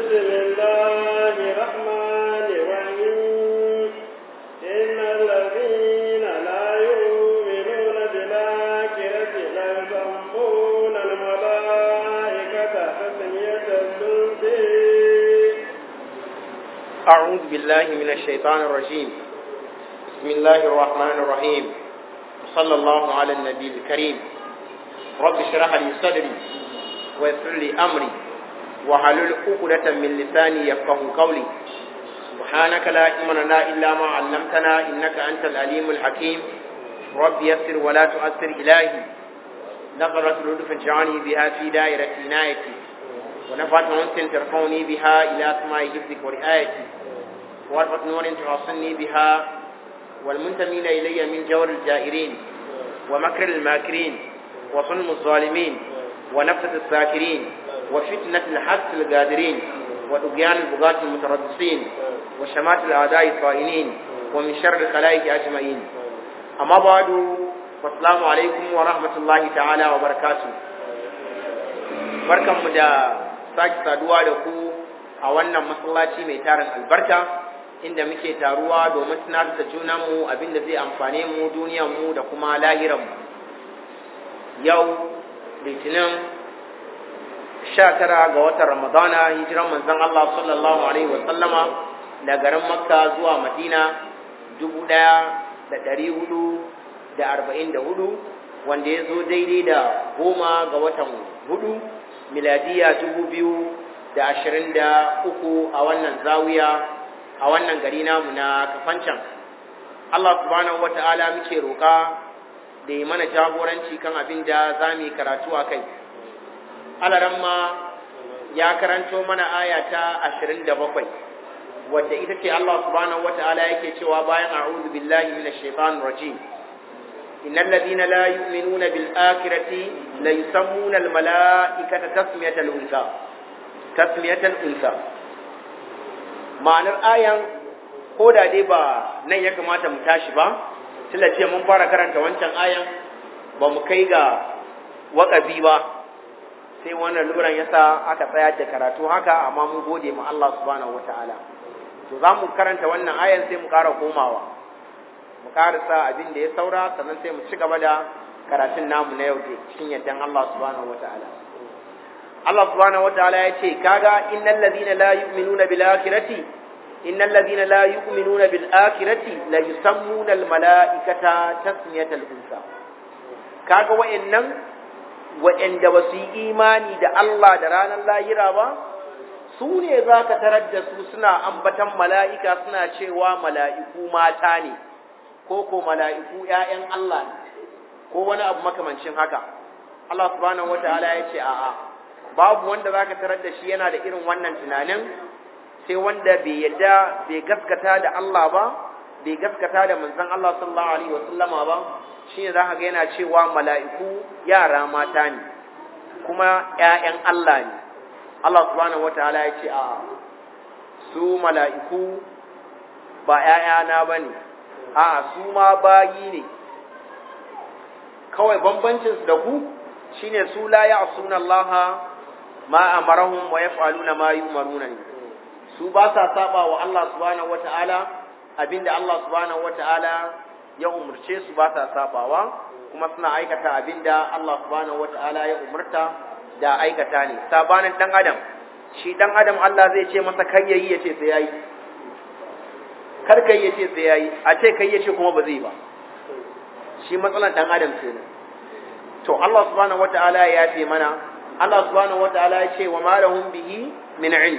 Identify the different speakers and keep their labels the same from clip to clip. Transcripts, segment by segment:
Speaker 1: بسم الله الرحمن الرحيم إن الذين لا يؤمنون بالآخرة لا يسمون الملائكة تسمية الأنثى
Speaker 2: أعوذ بالله من الشيطان الرجيم بسم الله الرحمن الرحيم صلى الله على النبي الكريم رب اشرح لي صدري ويسر لي أمري وحلل عقدة من لساني يفقه قولي سبحانك لا علم لنا إلا ما علمتنا إنك أنت العليم الحكيم رب يسر ولا تؤثر إلهي نظرة لطف اجعلني بها في دائرة عنايتي ونفعت أنت ترفعني بها إلى أسماء حفظك ورعايتي وارفة نور تحصني بها والمنتمين إلي من جور الجائرين ومكر الماكرين وظلم الظالمين ونفسة الساكرين وفتنة الحس القادرين وطغيان البغاة المتربصين وشمات الأعداء الطائنين ومن شر الخلائق أجمعين أما بعد فالسلام عليكم ورحمة الله تعالى وبركاته barkanmu da sake saduwa da ku a wannan masallaci mai tarin albarka inda muke taruwa domin tunar da junanmu abinda zai amfane mu duniyanmu da kuma lahiranmu yau litinin sha tara ga watan ramadana hijiran manzon Allah sallallahu alaihi wa sallama da garin makka zuwa madina dubu ɗaya da ɗari hudu da arba'in da hudu wanda ya zo daidai da goma ga watan hudu miladiya dubu biyu da ashirin da uku a wannan zawiya a wannan gari namu na kafancan Allah subhanahu wa ta'ala muke roƙa da yi mana jagoranci kan abin da za mu yi karatu a kai alaramma ya karanto mana aya ta ashirin da bakwai wadda ita ce Allah subhanahu wa ta'ala yake cewa bayan a'udhu billahi minash shaitanir rajim إن الذين لا يؤمنون بالآخرة ليسمون الملائكة تسمية الأنثى تسمية الأنثى ma'anar ayan ko da dai ba nan ya kamata mu tashi ba tunda ce mun fara karanta wancan ayan ba mu kai ga waƙafi ba sai wannan luran yasa aka tsayar da karatu haka amma mun gode ma Allah subhanahu wataala to za mu karanta wannan ayan sai mu ƙara komawa mu karasa abin da ya saura sannan sai mu ci gaba da karatun namu na yau cikin yardan Allah subhanahu wataala Allah subhanahu wataala ya ce kaga innal ladina la yu'minuna bil akhirati innal ladina la yu'minuna bil akhirati la yusammuna al malaikata tasmiyatal unsa kaga wa'annan wa'anda ba su yi imani da Allah da ranar lahira ba su ne za ka tarar da su suna ambatan mala'ika suna cewa mala'iku mata ne ko ko mala'iku ‘ya'yan Allah ne, ko wani abu makamancin haka. Allah subhanahu wa ta'ala ya ce, A'a, babu wanda za ka tarar da shi yana da irin wannan tunanin, sai wanda bai yadda bai gaskata da Allah ba, bai gaskata da manzan Allah sallallahu Alaihi wasallama ba, shi ne za ka ga yana cewa mala'iku yara mata ne, kuma ‘ya'yan Allah ne. Allah subhanahu wa ta'ala ya ce, A'a, su mala'iku ba ‘ya'yana ba ne, a'a su ma bayi ne kawai bambancinsu da ku shine su la ya'suna Allah ma amarahum wa yaf'aluna ma yu'maruna ne su ba sa saba wa Allah subhanahu wata'ala abinda Allah subhanahu wata'ala ya umurce su ba sa sabawa kuma suna aikata abinda Allah subhanahu wata'ala ya umurta da aikata ne sabanin dan adam shi dan adam Allah zai ce masa kai yayi yace sai yayi kar kai yace sai yayi a ce kai yace kuma ba zai ba shi matsalan dan adam kenan to Allah subhanahu wataala ya yafe mana Allah subhanahu wataala ya ce wa ma lahum bihi min ilm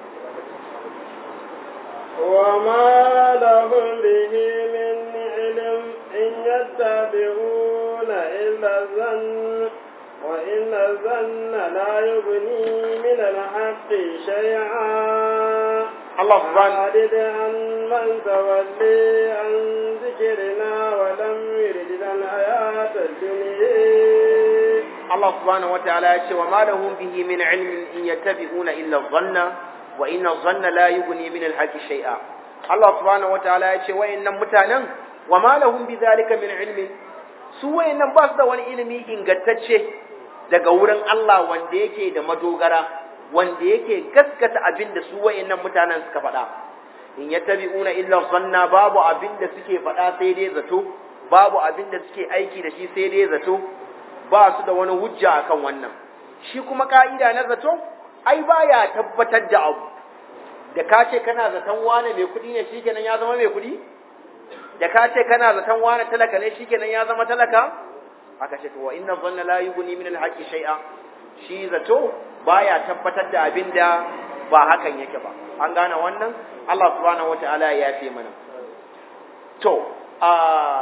Speaker 1: wa ma lahum bihi min ilm in yattabi'una illa dhann wa inna dhanna la yughni min al-haqqi shay'an
Speaker 2: Allah subhanahu
Speaker 1: عادد عن من تولي عن ذكرنا ولم يرد الحياة الدنيا
Speaker 2: Allah subhanahu wataala ya ce wa ma lahum bihi min ilmin in yattabi'una illa dhanna wa inna dhanna la yughni min al-haqqi shay'a Allah subhanahu wataala ya ce wayannan mutanen wa ma lahum bi dhalika min ilmin su wayannan ba su da wani ilimi ingantacce daga wurin Allah wanda yake da madogara wanda yake gaskata abin da su wayannan mutanen suka faɗa in yattabi'una illa sanna babu abin da suke faɗa sai dai zato babu abin da suke aiki da shi sai dai zato ba su da wani hujja akan wannan shi kuma ka'ida na zato ai baya tabbatar da abu da ka ce kana zaton wane mai kuɗi ne shikenan ya zama mai kuɗi da ka ce kana zaton wane talaka ne shikenan ya zama talaka aka ce to wa inna dhanna la yughni min al-haqqi shay'a shi zato baya tabbatar da abinda ba hakan yake ba an gane wannan Allah subhanahu wataala ya yafe mana to a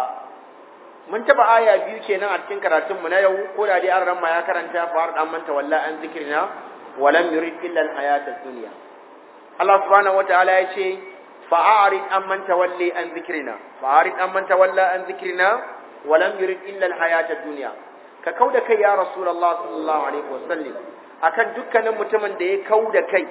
Speaker 2: mun taba aya biyu kenan a cikin karatun mu na yau ko da dai an ramma ya karanta fa har dan manta walla an zikrina walam yurid illa al-hayata ad-dunya Allah subhanahu wataala ya ce fa'arid amman tawalli an zikrina fa'arid amman tawalla an zikrina walam yurid illa al-hayata ad-dunya ka kauda kai ya rasulullah sallallahu alaihi wasallam akan dukkanin mutumin da ya kauda kai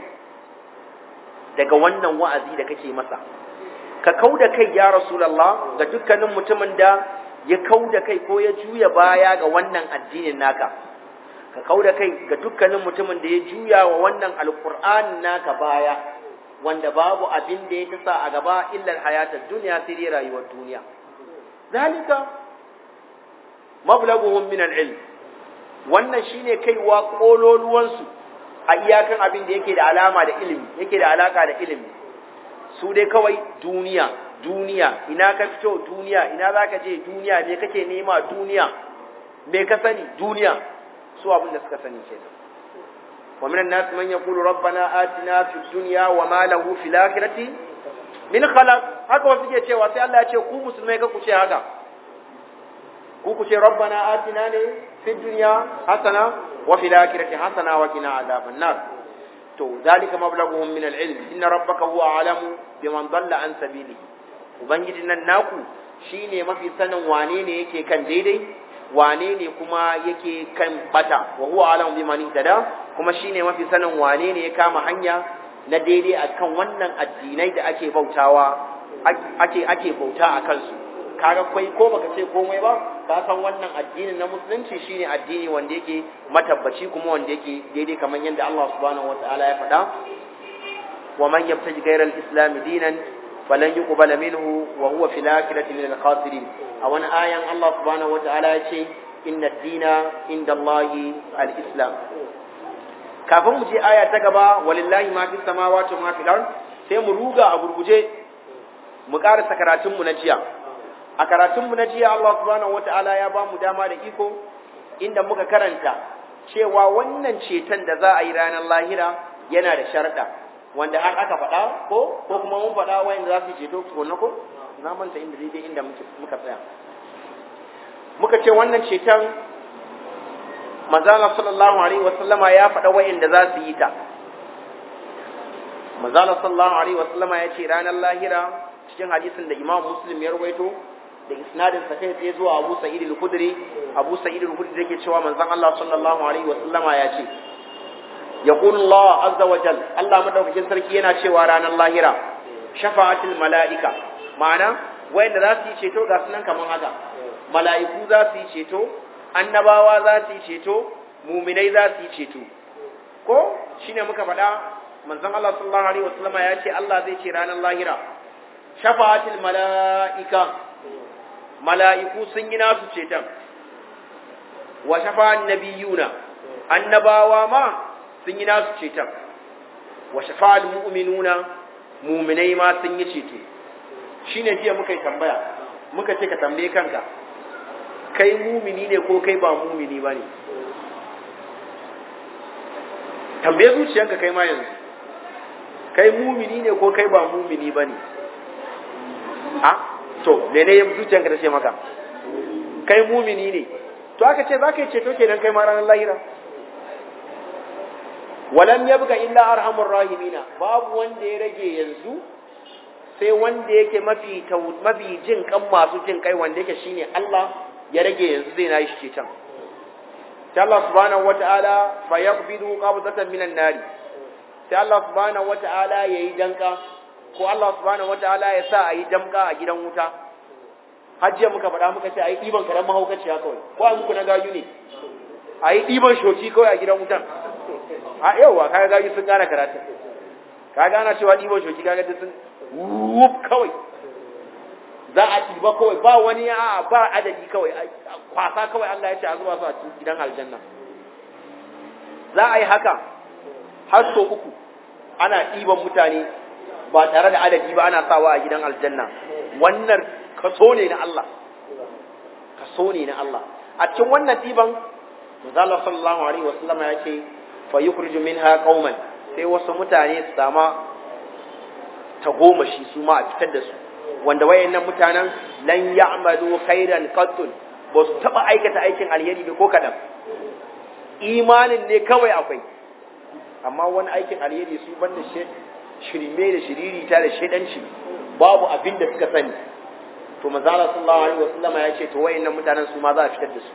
Speaker 2: daga wannan wa'azi da kake masa ka kauda kai ya rasulullah ga dukkanin mutumin da ya kauda kai ko ya juya baya ga wannan addinin naka ka kauda kai ga dukkanin mutumin da ya juya wa wannan alqur'anin naka baya wanda babu abin da ya tasa a gaba illar hayatar duniya sai dai rayuwar duniya zalika mablaguhum min al-ilm wannan shine kaiwa kololuwansu a iyakan abin da yake da alama da ilimi yake da alaka da ilimi su dai kawai duniya duniya ina ka fito duniya ina zaka je duniya me kake nema duniya me ka sani duniya su abin da suka sani kenan ومن الناس من يقول ربنا آتنا في الدنيا وما له في الآخرة من خلق haka wasu ke cewa sai Allah ya ce ku musulmai ka ku ce haka ku ku ce rabbana atina ne fi dunya hasana wa fil akhirati hasana wa qina adhaban nar to zalika mablaghuhum min al-ilm inna rabbaka huwa a'lamu biman dalla an sabilihi ubangijin nan naku shine mafi sanin wane ne yake kan daidai wane ne kuma yake kan bata wa huwa a'lamu biman ihtada kuma shine mafi sanin wane ne ya kama hanya na daidai akan wannan addinai da ake bautawa ake ake bauta a kansu kaga kai ko baka ce komai ba ka san wannan addinin na musulunci shine addini wanda yake matabbaci kuma wanda yake daidai kamar yadda Allah subhanahu wataala ya faɗa wa man yabtaji ghayra al-islam dinan falan yuqbala minhu wa huwa fil akhirati min al-khasirin a wani ayan Allah subhanahu wataala ya ce inna ad-dina inda Allah al-islam kafin mu je aya ta gaba walillahi ma fis samawati wa ma fil ard sai mu ruga a gurguje mu karasa karatun mu na jiya a karatun mu na jiya Allah subhanahu wataala ya ba mu dama da iko inda muka karanta cewa wannan ceton da za a yi ranar lahira yana da sharda wanda har aka faɗa ko ko kuma mun faɗa wayanda za su ceto ko na ko na manta inda daidai inda muka tsaya muka ce wannan ceton manzala sallallahu alaihi wasallama ya faɗa wa'inda za su yi ta manzala sallallahu alaihi wasallama ya ce ranar lahira cikin hadisin da imam muslim ya rawaito da isnadin sa kai tsaye zuwa abu sa'id al-khudri abu sa'id al-khudri yake cewa manzon Allah sallallahu alaihi wasallama ya ce yaqulu Allah azza wa jal Allah madaukakin sarki yana cewa ranar lahira shafa'atul mala'ika ma'ana wa'inda za su yi ceto ga sunan kaman haka mala'iku za su yi ceto annabawa za su yi ceto muminai za su yi ceto ko shine muka faɗa manzon Allah sallallahu alaihi wasallam ya ce Allah zai ce ranar lahira shafa'atul mala'ika mala'iku sun yi nasu ceton wa shafa'an nabiyuna annabawa ma sun yi nasu ceton wa shafa'al mu'minuna muminai ma sun yi ceto shine jiya muka yi tambaya muka ce ka tambaye kanka kai mumini ne ko kai ba mumini ba ne tambaye zuciyanka kai ma yanzu kai mumini ne ko kai ba mumini ba ne a to mene ya zuciyanka ta ce maka kai mumini ne to aka ce za ka yi ceto kenan kai ma ranar lahira walam yabqa illa arhamur rahimina babu wanda ya rage yanzu sai wanda yake mafi mafi jin kan masu jin kai wanda yake shine Allah ya rage yanzu zai nayi shi ceton sai Allah subhanahu wataala fa yaqbidu qabdatan minan nari sai Allah subhanahu wataala yayi danka ko Allah subhanahu wataala ya sa ayi damka a gidan wuta hajjiya muka faɗa muka ce ayi diban karan mahaukaciya kawai ko a muku na gayu ne ayi diban shoki kawai a gidan wutan a yawa kaga gaji sun gane karatu kaga ana cewa ɗiban shoki kaga duk sun wuf kawai za a ɗiba kawai ba wani a ba adadi kawai kwasa kawai Allah ya ce a zuba su a cikin gidan aljanna za a yi haka har so uku ana ɗiban mutane ba tare da adadi ba ana sawa a gidan aljanna wannan kaso ne na Allah kaso ne na Allah a cikin wannan ɗiban Manzo sallallahu alaihi wasallam ya ce fa yukhriju minha qauman sai wasu mutane su sama tagomashi su ma a fitar da su wanda wayannan mutanen lan ya'malu khairan qattun ba su taba aikata aikin alheri ba ko kadan imanin ne kawai akwai amma wani aikin alheri su banda shirme da shiriri ta da shedanci babu abin da suka sani to manzo Allah sallallahu alaihi wasallam ya ce to wayannan mutanen su ma za a fitar da su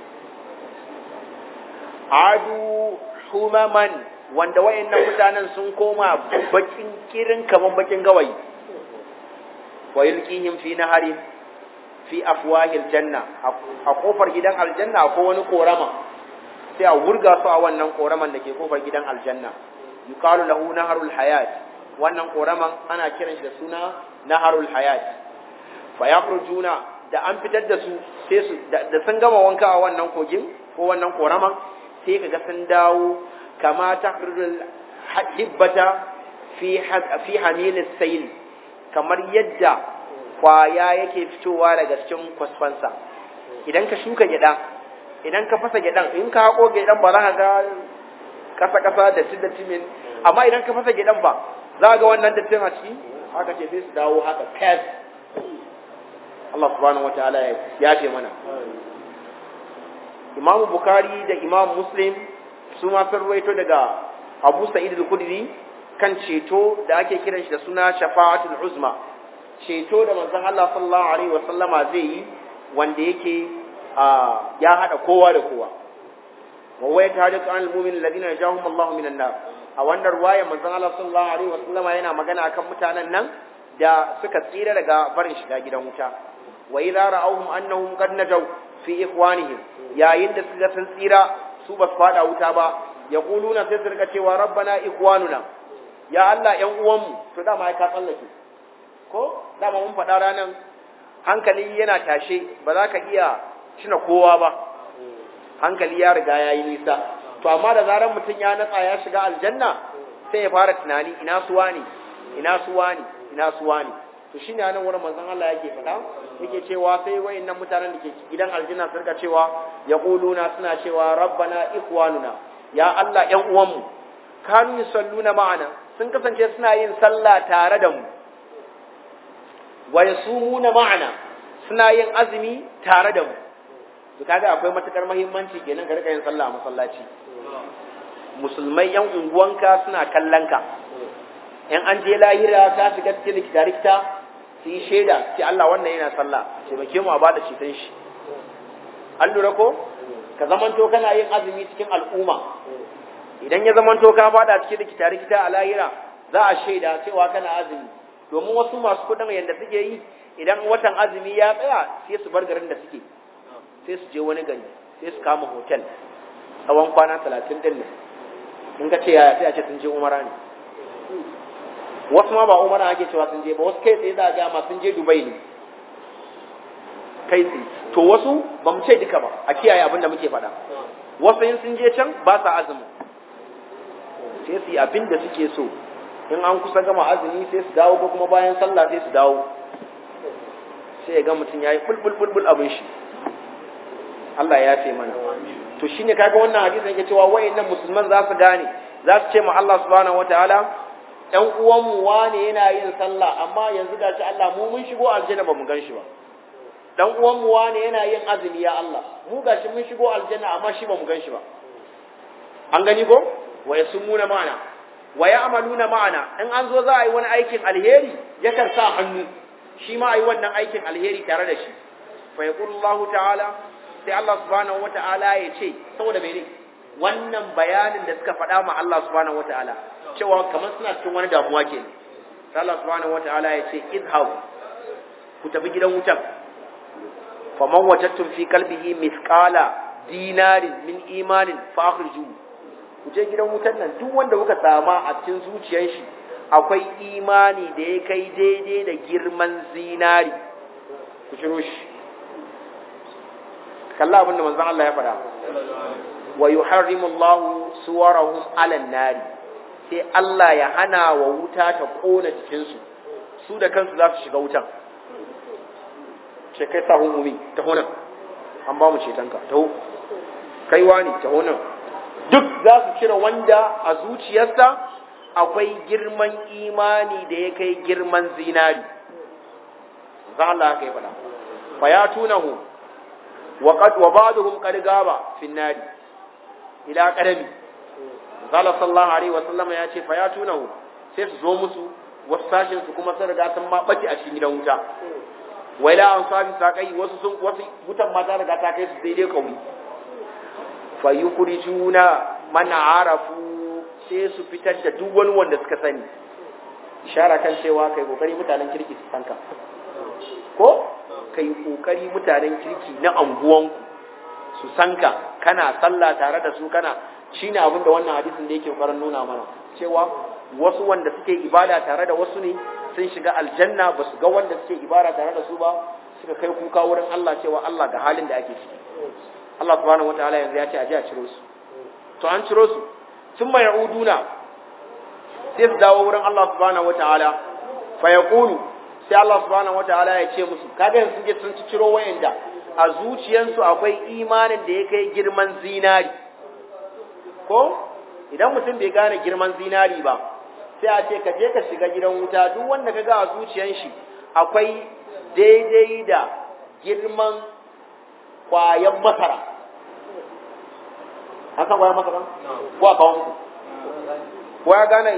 Speaker 2: adu humaman wanda wayannan mutanen sun koma bakin kirin kaman bakin gawayi wa yulqihim fi nahari fi afwahil janna a kofar gidan aljanna ko wani korama sai a wurga su a wannan koraman da ke kofar gidan aljanna yuqalu lahu naharul hayat wannan koraman ana kiran shi da suna naharul hayat fa yakhrujuna da an fitar da su sai su da sun gama wanka a wannan kogin ko wannan koraman sai kaga sun dawo kama takhrujul hibbata fi fi hamilis sayl kamar yadda kwaya yake fitowa daga cikin kwasfansa idan ka shuka gyada idan ka fasa gyadan in ka hako gyadan ba za ka ga kasa kasa da da timin amma idan ka fasa gyadan ba za ga wannan dattin a ciki haka ce sai su dawo haka fes Allah subhanahu wataala ya ce mana Imam Bukhari da Imam Muslim su ma sun rawaito daga Abu Sa'id al-Khudri kan ceto da ake kiran shi da suna shafa'atul uzma ceto da manzon Allah sallallahu alaihi wa sallama zai yi wanda yake ya hada kowa da kowa wa waya tariq an al-mu'min alladhina najahum Allah minan nar a wannan ruwaya manzon Allah sallallahu alaihi wa sallama yana magana akan mutanen nan da suka tsira daga barin shiga gidan wuta wa idza ra'awhum annahum qad najaw fi ikhwanihim yayin da suka san tsira su ba su fada wuta ba yaquluna sai su rika cewa rabbana ikhwanuna ya Allah ƴan uwanmu to dama ai ka tsallake ko dama mun faɗa ranan hankali yana tashe ba za ka iya cina kowa ba hankali ya riga ya yi nisa to amma da zarar mutum ya natsa ya shiga aljanna sai ya fara tunani ina suwa ne ina suwa ne ina suwa ne to shine anan wurin manzon Allah yake faɗa yake cewa sai wayannan mutanen da ke gidan aljanna su rika cewa yaquluna suna cewa rabbana ikhwanuna ya Allah ƴan uwanmu kanu yusalluna ma'ana sun kasance suna yin sallah tare da mu wa yasumuna ma'ana suna yin azumi tare da mu to kaga akwai matukar muhimmanci kenan ka rika yin sallah a masallaci musulmai yan unguwanka suna kallon ka in an je lahira ka shiga cikin likita rikita su yi shaida ce Allah wannan yana sallah taimake mu a bada ceton shi an lura ko ka zamanto kana yin azumi cikin al'umma idan ya zamanto ka bada cikin likita rikita a lahira za a shaida cewa kana azumi domin wasu masu kudin yadda suke yi idan watan azumi ya tsaya sai su bar garin da suke sai su je wani gari sai su kama hotel tsawon kwana talatin din nan in ka ce yaya sai a ce sun je umara ne wasu ma ba umara ake cewa sun je ba wasu kai tsaye za a ga ma sun je dubai ne kai tsaye to wasu ba mu ce duka ba a kiyaye abin da muke faɗa wasu in sun je can ba sa azumi sai su yi abin da suke so in an kusa gama azumi sai su dawo ko kuma bayan sallah sai su dawo sai ya ga mutum ya yi bulbul abin shi Allah ya yafe mana to shine kaga wannan hadisin yake cewa wayannan musulman za su gane za su ce ma Allah subhanahu wataala ɗan uwanmu wane yana yin sallah amma yanzu gashi Allah mu mun shigo aljanna ba mu gan shi ba dan uwanmu wane yana yin azumi ya Allah mu gashi mun shigo aljanna amma shi ba mu gan shi ba an gani ko wa yasumuna ma'ana wa ya'maluna ma'ana in an zo za a yi wani aikin alheri yakan sa hannu shi ma a yi wannan aikin alheri tare da shi fa yaqulu Allah ta'ala sai Allah subhanahu wata'ala ya ce saboda mene wannan bayanin da suka faɗa ma Allah subhanahu wata'ala cewa kamar suna cikin wani damuwa ke sai Allah subhanahu wata'ala ya ce izhab ku tafi gidan wutan faman wajadtum fi qalbihi mithqala dinarin min imanin fa akhrijuhu ku je gidan wutan nan duk wanda kuka sama a cikin zuciyar shi akwai imani da ya kai daidai da girman zinari ku ciro shi kalla abin da manzon Allah ya faɗa wa yuharrimu Allahu suwarahum 'ala nari sai Allah ya hana wa wuta ta kona jikinsu su da kansu za su shiga wutan ce kai sa hukumi ta honan an ba mu cetonka ta hu kaiwa ne ta honan duk za su cire wanda a zuciyarsa akwai girman imani da ya kai girman zinari za Allah haka ya faɗa fa ya tunahu wa qad wa ba'dhum qad gaba fi nari ila qadami Zala sallallahu alaihi wa sallam ya ce fa ya tunahu sai su zo musu wasu sashin su kuma sun riga sun ma bace a cikin gidan wuta waila an sabi sakai wasu sun wasu wutan ma ta riga ta kai su daidai kauri fa yukhrijuna man arafu sai su fitar da duk wani wanda suka sani ishara kan cewa kai kokari mutanen kirki su sanka ko kai kokari mutanen kirki na anguwanku su sanka kana sallah tare da su kana shine abin da wannan hadisin da yake kokarin nuna mana cewa wasu wanda suke ibada tare da wasu ne sun shiga aljanna ba su ga wanda suke ibada tare da su ba suka kai kuka wurin Allah cewa Allah ga halin da ake ciki Allah subhanahu wataala yanzu ya ce a je a ciro su to an ciro su sun mai uduna sai su dawo wurin Allah subhanahu wataala fa yaqulu sai Allah subhanahu wataala ya ce musu kaga yanzu sun je sun ci ciro wayanda a zuciyansu akwai imanin da ya kai girman zinari ko idan mutum bai gane girman zinari ba sai a ce ka je ka shiga gidan wuta duk wanda ka ga a zuciyan shi akwai daidai da girman kwayan masara an san kwayan masara ko a kawon ko ya gane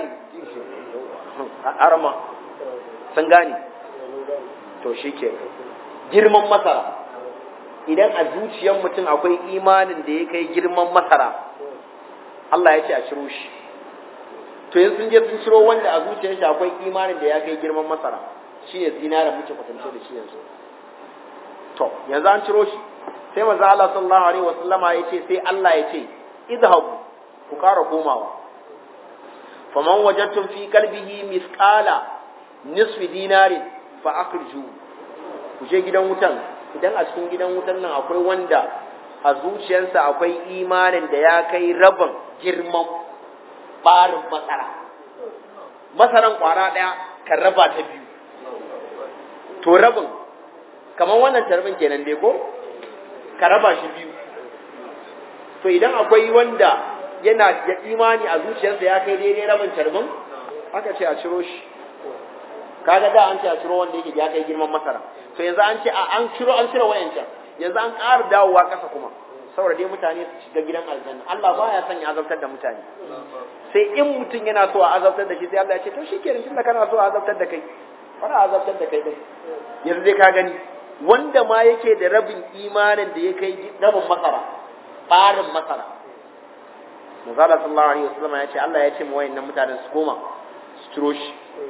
Speaker 2: arma sun gane to shi ke girman masara idan a zuciyan mutum akwai imanin da ya kai girman masara Allah ya ce a ciro shi to yanzu sun je sun ciro wanda a zuciyar shi akwai imanin da ya kai girman masara shi ne zinara muke kwatance da shi yanzu to yanzu an ciro shi sai manzo Allah sallallahu alaihi wasallama ya ce sai Allah ya ce idhabu ku kara komawa faman wajadtum fi qalbihi mithqala nisfi dinarin fa akhriju ku je gidan wutan idan a cikin gidan wutan nan akwai wanda a zuciyarsa akwai imanin da ya kai rabin girman barin masara masaran kwara ɗaya kan raba ta biyu to rabin kamar wannan tarbin kenan dai ko ka raba shi biyu to idan akwai wanda yana da imani a zuciyarsa ya kai daidai rabin tarbin aka ce a ciro shi kaga da an ce a ciro wanda yake ya kai girman masara to yanzu an ce an ciro an cire wayancan yanzu an ƙara dawowa ƙasa kuma saboda dai mutane su shiga gidan aljanna Allah baya son ya azabtar da mutane sai in mutum yana so a azabtar da shi sai Allah ya ce to shikenan tunda kana so a azabtar da kai fara azabtar da kai din yanzu dai ka gani wanda ma yake da rabin imanin da ya kai rabin masara barin masara Mazala sallallahu alaihi wasallam ya ce Allah ya ce mu wayannan mutanen su koma su ciro shi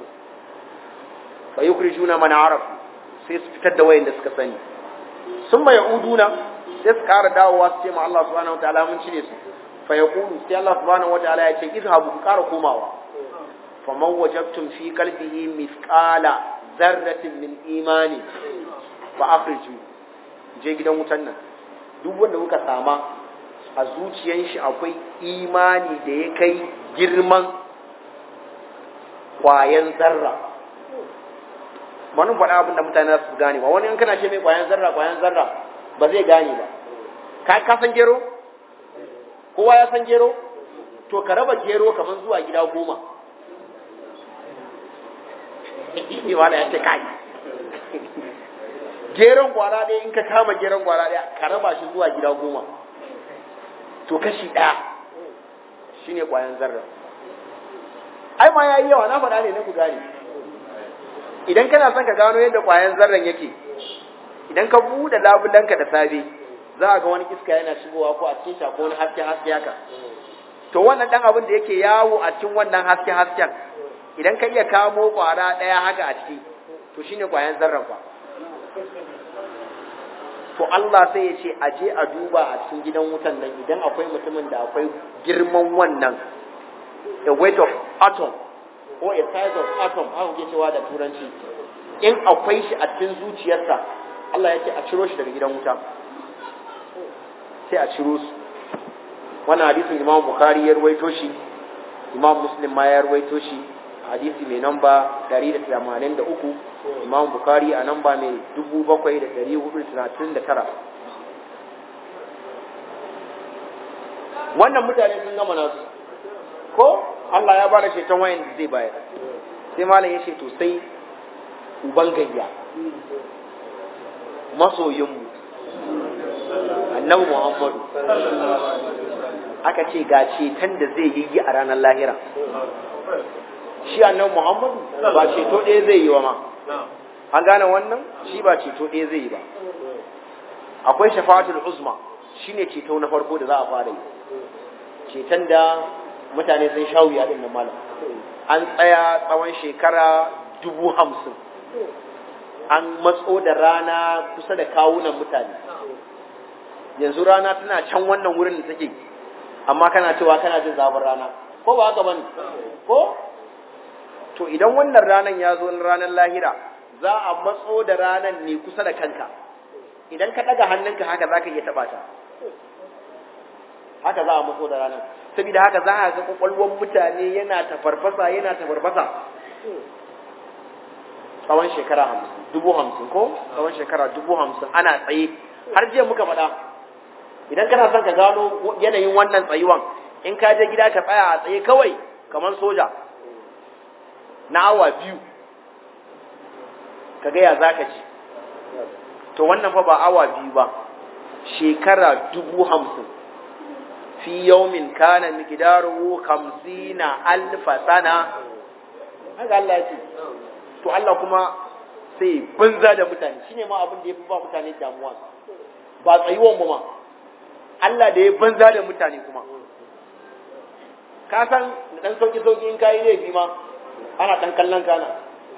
Speaker 2: fa yukrijuna man arafu sai su fitar da wayanda suka sani sun mai uduna sai su kara dawowa su ce ma Allah subhanahu wataala mun cire su fa yaqulu sai Allah subhanahu wataala ya ce izhabu ku kara komawa faman wajabtum fi qalbihi mithqala dharratin min imani fa akhriju je gidan wutan nan duk wanda kuka sama a zuciyan shi akwai imani da ya kai girman kwayan zarra wani faɗa abin da mutane su gane ba wani in kana ce mai kwayan zarra kwayan zarra ba zai gane ba ka ka san gero kowa ya san gero to ka raba gero kamar zuwa gida goma wala ya ce kai geron kwara ɗaya in ka kama geron kwara ɗaya ka raba shi zuwa gida goma to kashi ɗaya shine kwayan zarra ai ma yayi yawa na faɗa ne na ku gane idan kana son ka gano yadda kwayan zarran yake idan ka buɗe labulanka da safe za a ga wani iska yana shigowa ko a cikin shako wani haske haske haka to wannan dan abin da yake yawo a cikin wannan haske hasken idan ka iya kamo kwara ɗaya haka a ciki to shine kwayan zarran fa to Allah sai ya ce a je a duba a cikin gidan wutan nan idan akwai mutumin da akwai girman wannan a weight of atom ko a size of atom haka kuke cewa da turanci in akwai shi a cikin zuciyarsa Allah ya ce a ciro shi daga gidan wuta sai a ciro su wannan hadisin Imam Bukhari ya ruwaito shi Imam Muslim ma ya ruwaito shi hadisi mai namba 183 Imam Bukhari a namba mai 7439 wannan mutane sun gama nasu ko Allah ya bada ceton wayan da zai bayar sai malam ya ce to sai uban gayya masoyinmu annabi Muhammadu aka ce ga ceton da zai yi a ranar lahira shi annabi Muhammadu ba ceto ɗaya zai yi wa ma an gane wannan shi ba ceto ɗaya zai yi ba akwai shafa'atul uzma shine ceto na farko da za a fara yi ceton da mutane sun sha wuya din nan malam an tsaya tsawon shekara dubu hamsin an matso da rana kusa da kawunan mutane yanzu rana tana can wannan wurin da take amma kana cewa kana jin zafin rana ko ba haka bane ko to idan wannan ranan ya zo ranar lahira za a matso da ranan ne kusa da kanka idan ka daga hannunka haka zaka iya taba ta haka za a matso da ranan saboda haka za a ga kwakwalwar mutane yana tafarfasa yana tafarfasa tsawon shekara hamsin dubu hamsin ko tsawon shekara dubu hamsin ana tsaye har jiya muka faɗa idan kana son ka gano yanayin wannan tsayuwan in ka je gida ka tsaya a tsaye kawai kamar soja na awa biyu ka gaya za ka ci to wannan fa ba awa biyu ba shekara dubu hamsin fi yaumin kana miqdaruhu hamsina alfa sana haka Allah ya ce to Allah kuma sai banza da mutane shine ma abin da yafi ba mutane damuwa ba tsayuwan mu ma Allah da ya banza da mutane kuma ka san da dan sauki sauki in kai laifi ma ana dan kallon kana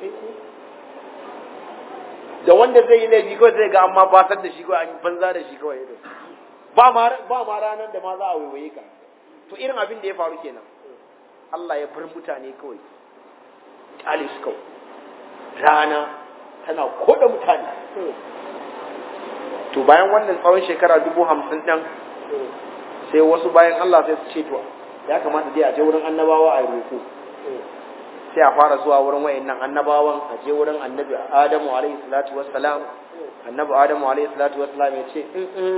Speaker 2: da wanda zai yi laifi kawai zai ga amma basar da shi kawai an banza da shi kawai ba ma ba ma ranar da ma za a waiwaye ka to irin abin da ya faru kenan Allah ya bar mutane kawai kyale su kawai rana tana koda mutane to bayan wannan tsawon shekara dubu hamsin ɗin sai wasu bayan Allah sai su ce to ya kamata dai a je wurin annabawa a roƙo sai a fara zuwa wurin wayannan annabawan a je wurin annabi Adamu alaihi salatu wassalam annabi Adamu alaihi salatu wassalam ya ce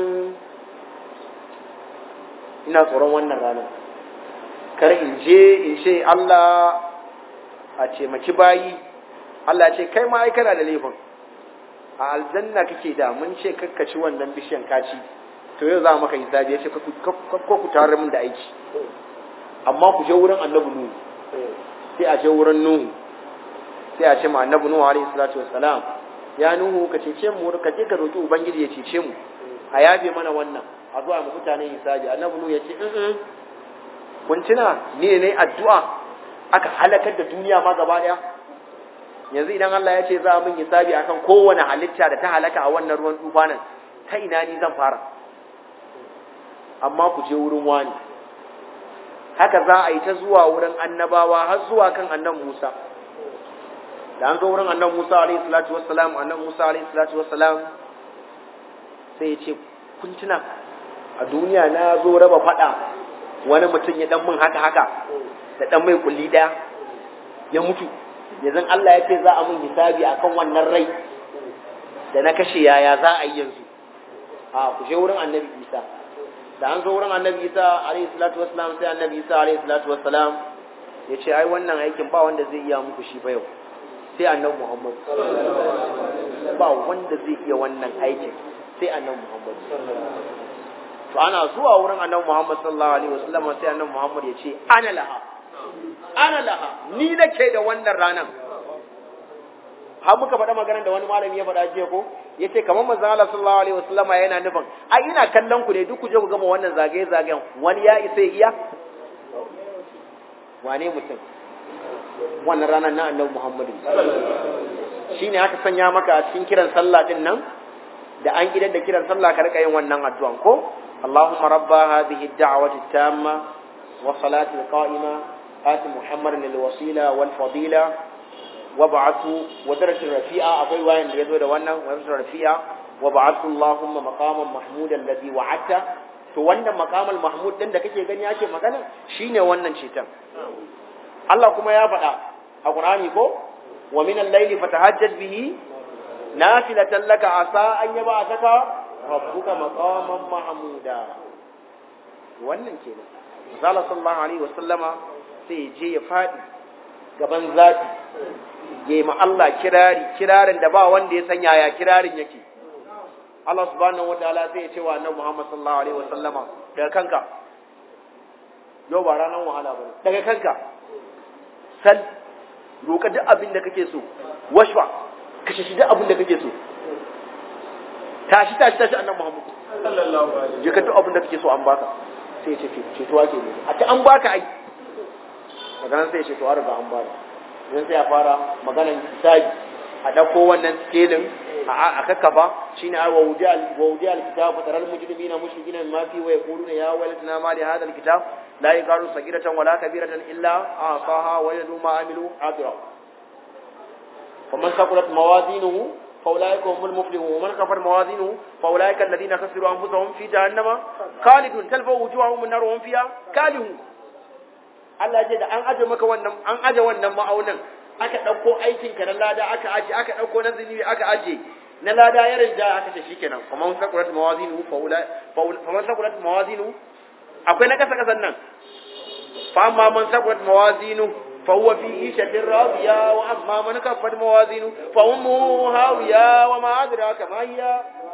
Speaker 2: ina tsoron wannan ranar kar in je in ce Allah a ce maki bayi Allah ce kai ma ai kana da laifin a aljanna kake da mun ce kakkaci wannan bishiyan kaci to yau za maka hisabi ya ce ko ku tare min da aiki amma ku je wurin annabi nuhu sai a je wurin nuhu sai a ce ma annabi nuhu alaihi salatu wassalam ya nuhu ka cece mu ka je ka roki ubangiji ya cece mu a yafe mana wannan a zuwa mu mutane hisabi annabi nuhu ya ce in kun tuna ni ne addu'a aka halakar da duniya ma gaba daya yanzu idan Allah ya ce za a min hisabi akan kowane halitta da ta halaka a wannan ruwan tufanin ta ina ni zan fara amma ku je wurin wani haka za a yi ta zuwa wurin annabawa har zuwa kan annan Musa da an zo wurin annan Musa alaihi salatu wassalam annan Musa alaihi salatu wassalam sai ya ce kun tuna a duniya na zo raba fada wani mutum ya dan min haka haka da dan mai kulli daya ya mutu yanzu Allah ya ce za a mun hisabi akan wannan rai da na kashe yaya za a yi yanzu a ku je wurin annabi Isa da an zo wurin annabi Isa alayhi salatu wassalam sai annabi Isa alayhi salatu wassalam ya ce ai wannan aikin ba wanda zai iya muku shi ba yau sai annabi Muhammad ba wanda zai iya wannan aikin sai annabi Muhammad to ana zuwa wurin annabi Muhammad sallallahu alaihi wasallam sai annabi Muhammad ya ce ana laha ana laha ni nake da wannan ranan har muka faɗa maganar da wani malami ya faɗa jiya ko yace kamar manzo Allah sallallahu alaihi wasallama yana nufin ai ina kallon ku ne duk ku je ku gama wannan zagaye zagayen wani ya isa iya wane mutum wannan ranar na annabi Muhammadu shine aka sanya maka a cikin kiran sallah din nan da an idan da kiran sallah ka rika yin wannan addu'an ko Allahumma rabba hadhihi ad-da'wati at-tamma wa salati al-qa'ima ati Muhammadan al-wasila wal fadila wab'athu wa darajatin rafi'a akwai wayan da yazo da wannan wa darajatin rafi'a wab'athu Allahumma maqaman mahmudan alladhi wa'adta to wannan maqamal mahmud din da kake gani yake magana shine wannan cetan Allah kuma ya faɗa a Qur'ani ko wa min al-layli fatahajjad bihi nafilatan laka asa an yab'athaka rabbuka maqaman mahmuda wannan kenan Zalla sallallahu alaihi wasallama sai je ya faɗi gaban zati ya ma Allah kirari kirarin da ba wanda ya san yaya kirarin yake Allah subhanahu wataala sai ya ce wa annabi Muhammad sallallahu alaihi wasallama daga kanka yau ba ranar wahala bane daga kanka sal roka duk abin da kake so washwa kashe shi duk abin da kake so tashi tashi tashi annabi Muhammad sallallahu alaihi je ka duk abin da kake so an baka sai ya ce ce to ake ne a ta an baka ai daga nan sai ya ce to an riga an baka idan sai ya fara maganan hisabi a dauko wannan skelin a kakkafa shine ai wa wudi al wa wudi al kitab fa taral mujrimina mushrikina mimma fi wa yaquluna ya waylatana ma li hadha al kitab la yaqaru sagiratan wala kabiratan illa asaha wa yadu ma amilu hadira faman saqulat mawazinuhu فأولئك هم المفلحون ومن كفر موازينه فأولئك الذين خسروا أنفسهم في جهنم خالدون تلفوا وجوههم النار وهم فيها كالهون Allah ce da an aje maka wannan an aje wannan ma'aunin aka dauko aikin ka na lada aka aje aka dauko na zunubi aka aje na lada ya rinja aka ce shikenan kuma man sakurat mawazinu fa ula fa man sakurat mawazinu akwai na kasa kasan nan fa amma man sakurat mawazinu fa huwa fi ishatin radiya wa amma man kaffat mawazinu fa ummuhu hawiya wa ma adraka ma hiya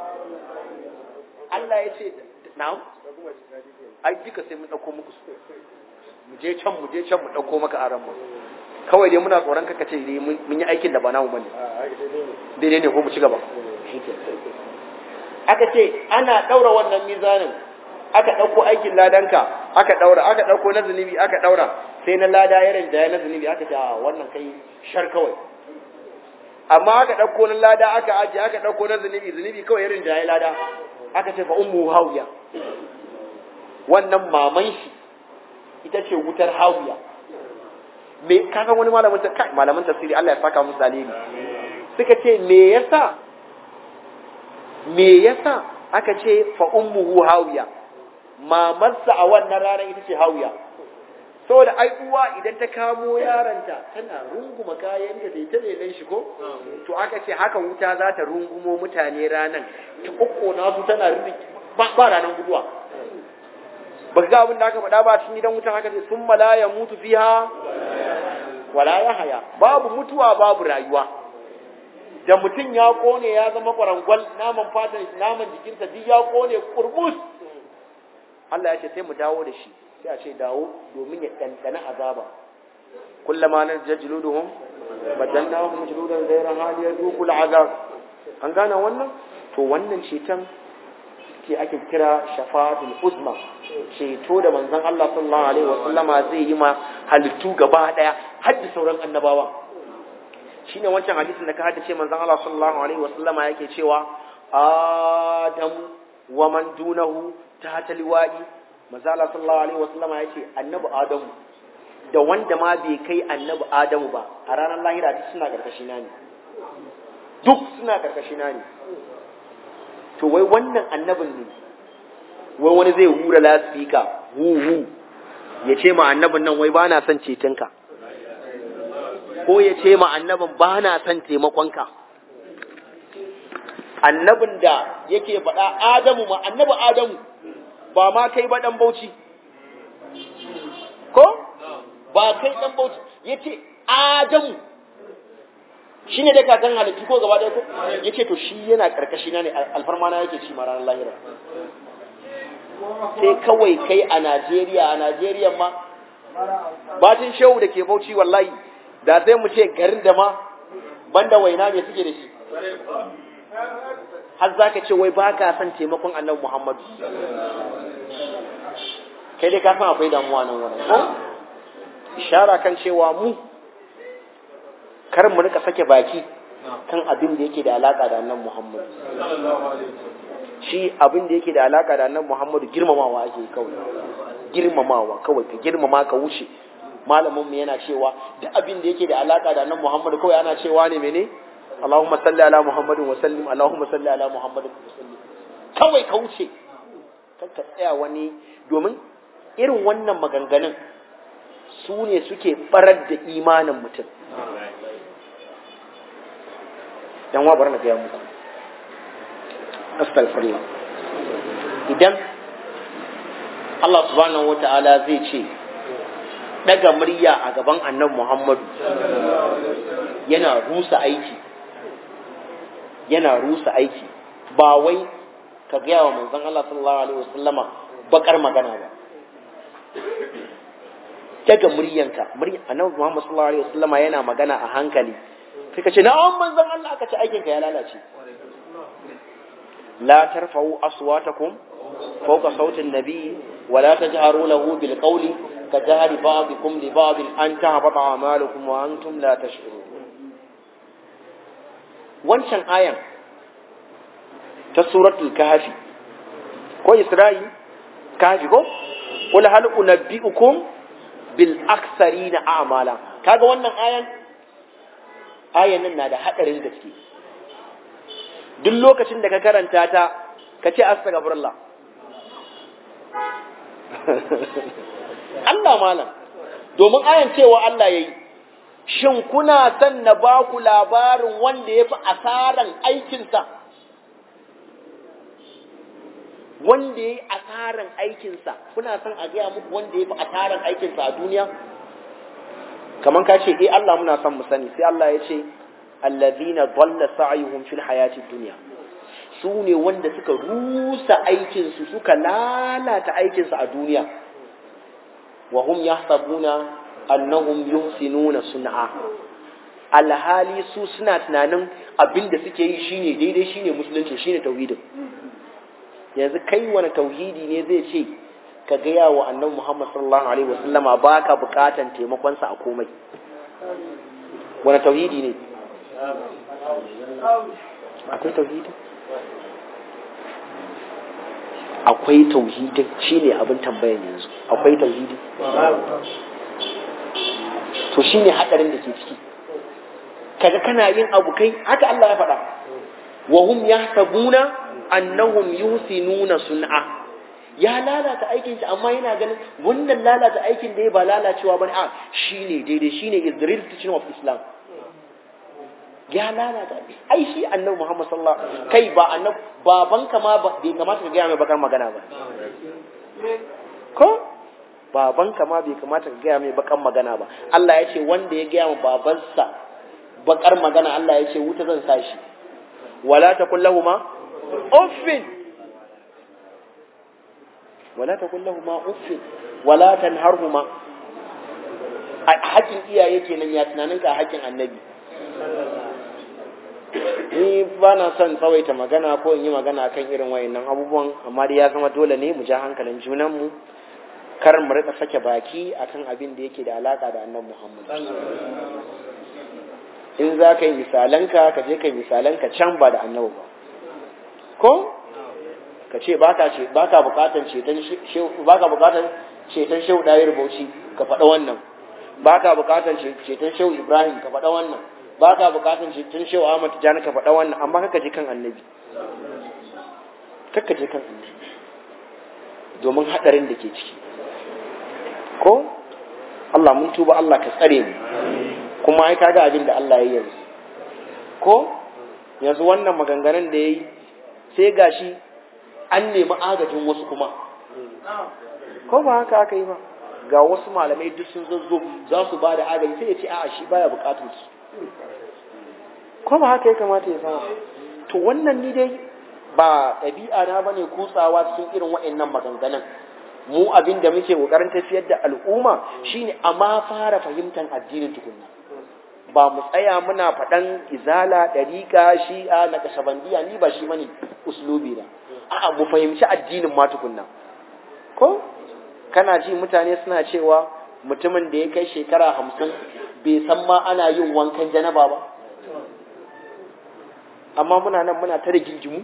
Speaker 2: Allah ya ce na'am ai duka sai mun dauko muku su mu je can mu je can mu dauko maka aran mu kawai dai muna tsoron kaka ce dai mun yi aikin da ba namu bane daidai ne ko mu ci gaba aka ce ana daura wannan mizanin aka dauko aikin ladanka aka daura aka dauko na zunubi aka daura sai na lada ya rinjaya na zunubi aka ce a wannan kai shar kawai amma aka dauko na lada aka aje aka dauko na zunubi zunubi kawai ya rinjaya lada aka ce fa ummu hawiya wannan maman shi ita ce wutar hawiya me ka san wani malamin ta kai malamin tafsiri Allah ya saka musu alheri suka ce me yasa me yasa aka ce fa ummuhu hawiya mamarsa a wannan ranar ita ce hawiya saboda ai uwa idan ta kamo yaranta tana runguma kayan da ta lelan shi ko to aka ce haka wuta za ta rungumo mutane ranan ta kokkona su tana ba ranan guduwa ba ga abin da aka faɗa ba cikin gidan wutan haka ce sun mala ya mutu fiha wala ya haya babu mutuwa babu rayuwa da mutum ya kone ya zama kwarangwal naman fatan naman jikinsa duk ya kone kurmus Allah ya ce sai mu dawo da shi sai a ce dawo domin ya ɗanɗana azaba kullama na jajjuluduhum badalnahum juludan ghayra hali yaduqul azab an gane wannan to wannan ceton ce ake kira shafa'atul uzma ceto da manzon Allah sallallahu alaihi wasallama zai yi ma halittu gaba daya har da sauran annabawa shine wancan hadisin da ka haddace manzon Allah sallallahu alaihi wasallama yake cewa adam wa man dunahu ta liwa'i manzon Allah sallallahu alaihi wasallama yace annabi adamu da wanda ma bai kai annabi adamu ba a ranar lahira duk suna karkashina ne duk suna karkashina ne to wai wannan annabin ne wai wani zai hura lasfika hu ya ce ma annabin nan wai ba na son cetonka ko ya ce ma annabin ba na son taimakonka annabin da yake faɗa adamu ma annabi adamu ba ma kai ba ɗan bauchi ko ba kai ɗan bauchi ya ce adamu shi ne dai kakan halittu ko gaba ɗaya ko ya ce to shi yana ƙarƙashi na ne alfarma na yake ci ma ranar lahira sai kawai kai a Najeriya a Najeriya ma bacin shehu da ke bauchi wallahi da sai mu ce garin da ma banda waina me suke da shi har za ka ce wai ba ka son taimakon annabi Muhammadu kai dai ka san akwai damuwa nan wurin ko ishara kan cewa mu kar mu rika sake baki kan abin da yake da alaka da annabi Muhammad shi abin da yake da alaka da annabi Muhammad girmamawa ake kawai girmamawa kawai ka girmama ka wuce malamin mu yana cewa duk abin da yake da alaka da annabi Muhammad kawai ana cewa ne mene Allahumma salli ala Muhammadin wa sallim Allahumma salli ala Muhammadin wa sallim kawai ka wuce kan ka tsaya wani domin irin wannan maganganun su ne suke barar da imanin mutum dan wa bar na gaya muku astaghfirullah idan Allah subhanahu wata'ala zai ce daga murya a gaban annabi Muhammadu yana rusa aiki yana rusa aiki ba wai ka gaya wa manzon Allah sallallahu alaihi wasallama bakar magana ba daga muryanka muryan annabi Muhammad sallallahu alaihi wasallama yana magana a hankali sai ka ce na'am manzon Allah aka ce aikinka ya lalace la tarfa'u aswatakum fawqa sauti an-nabi wa la tajharu lahu bil qawli ka jahri ba'dikum li ba'd an tahbata a'malukum wa antum la tash'urun wancan ayan ta suratul kahfi ko isra'i kahfi ko qul hal unabbi'ukum bil aksarina a'mala kaga wannan ayan ayan nan na da hadarin gaske duk lokacin da ka karanta ta ka ce astaghfirullah Allah malam domin ayan cewa Allah yayi shin kuna son na ba ku labarin wanda ya fi asaran aikinsa wanda ya yi asaran aikinsa kuna son a gaya muku wanda ya fi asaran aikinsa a duniya kamar ka ce eh Allah muna son mu sani sai Allah ya ce allazina dalla sa'yuhum fil hayati dunya su ne wanda suka rusa aikinsu suka lalata aikinsu a duniya wa hum yahsabuna annahum yuhsinuna sun'a alhali su suna tunanin abin da suke yi shine daidai shine musulunci shine tauhidin yanzu kai wani tauhidi ne zai ce ka gaya wa annabi Muhammad sallallahu alaihi wasallama baka bukatan taimakon sa a komai wani tauhidi ne akwai tauhidi akwai tauhidin shine abin tambayar yanzu akwai tauhidi to shine hadarin da ke ciki kaga kana yin abu kai haka Allah ya faɗa wa hum yahsabuna annahum yusinuna sun'a ya lalata aikin shi amma yana ganin wannan lalata aikin da ya ba lalacewa bane a shine daidai shine is the real teaching of Islam ya lalata ai shi annabi Muhammad sallallahu alaihi wasallam kai ba annabi babanka ma bai kamata ka gaya mai bakar magana ba ko babanka ma bai kamata ka gaya mai bakar magana ba Allah ya ce wanda ya gaya ma babansa bakar magana Allah ya ce wuta zan sa shi wala takul lahumu uffin wala takul lahumu uffin wala tanharhuma a hakkin iyaye kenan ya tunanin ka hakkin annabi ni ba na son tsawaita magana ko in yi magana akan irin wayannan abubuwan amma dai ya zama dole ne mu ja hankalin junanmu kar mu rika sake baki akan abin da yake da alaka da annabi Muhammad in za ka yi misalanka ka je ka yi misalanka can ba da annabi ba ko ka ce baka ce baka bukatan ceton shehu baka bukatan ceton shehu dayar bauchi ka faɗa wannan baka bukatan ceton shehu ibrahim ka faɗa wannan baka bukatan ceton shehu ahmad tijani ka faɗa wannan amma kaka je kan annabi kaka je kan annabi domin hadarin da ke ciki ko Allah mun tuba Allah ka tsare mu kuma ai kaga abin da Allah ya yanzu ko yanzu wannan maganganun da yayi sai gashi an nemi agajin wasu kuma ko ba haka aka yi ba ga wasu malamai duk sun zazzo za su ba da agaji sai ya ce a'a shi baya bukatun su ko ba haka ya kamata ya zama to wannan ni dai ba ɗabi'a na bane kutsawa cikin irin waɗannan maganganun mu abin da muke kokarin tafiyar da al'umma shine a ma fara fahimtar addinin tukunna ba mu tsaya muna faɗan izala ɗariƙa shi'a na kashabandiya ni ba shi bane uslubi na a'a mu fahimci addinin ma tukunna ko kana ji mutane suna cewa mutumin da ya kai shekara hamsin bai san ma ana yin wankan janaba ba amma muna nan muna ta da gingimu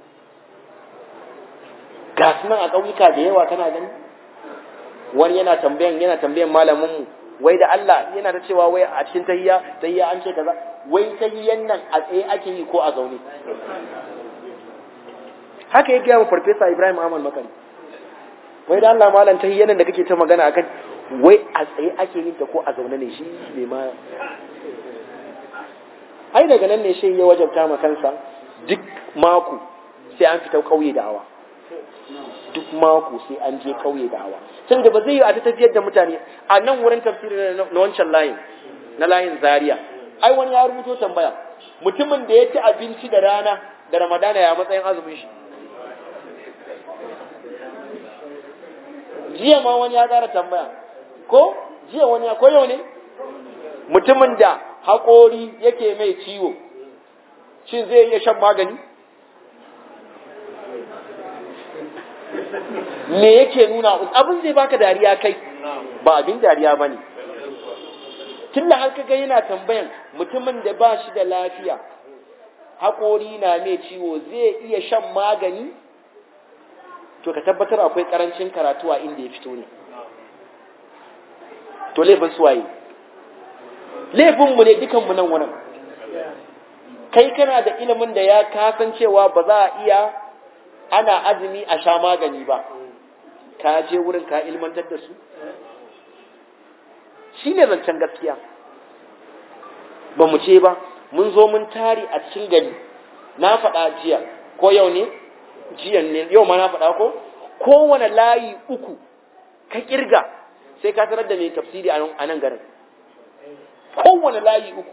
Speaker 2: ga su nan a ƙauyuka da yawa kana gani wani yana tambayan yana tambayan malamin mu wai da Allah yana da cewa wai a cikin tahiyya tahiyya an ce kaza wai tahiyyan nan a tsaye ake yi ko a zaune haka ya gaya wa farfesa Ibrahim Ahmad Makari wai da Allah malam tahiyyan nan da kake ta magana akan wai a tsaye ake yin ta ko a zaune ne shi ne ma ai daga nan ne shi ya wajabta ma kansa duk mako sai an fita kauye da awa duk mako sai an je kauye da awa saboda ba zai yi a ta tafiyar da mutane a nan wurin tafsiri na wancan layin na layin zaria ai wani ya rubuto tambaya mutumin da ya ci abinci da rana da ramadana ya matsayin azumin shi jiya ma wani ya ƙara tambaya ko jiya wani ya koyo ne mutumin da haƙori yake mai ciwo shin zai iya shan magani me yake nuna abin zai baka dariya kai ba abin dariya bane tunda har kaga yana tambayan mutumin da ba shi da lafiya haƙori na mai ciwo zai iya shan magani to ka tabbatar akwai karancin karatu a inda ya fito ne to laifin suwaye laifinmu ne dukanmu nan wurin kai kana da ilimin da ya kasancewa ba za a iya ana azumi a sha magani ba ka je wurin ka ilmantar da su shi ne zancen gaskiya ba mu ce ba mun zo mun tari a cikin gari na faɗa jiya ko yau ne jiyan ne yau ma na faɗa ko kowane layi uku ka kirga sai ka tarar da mai tafsiri a nan garin kowane layi uku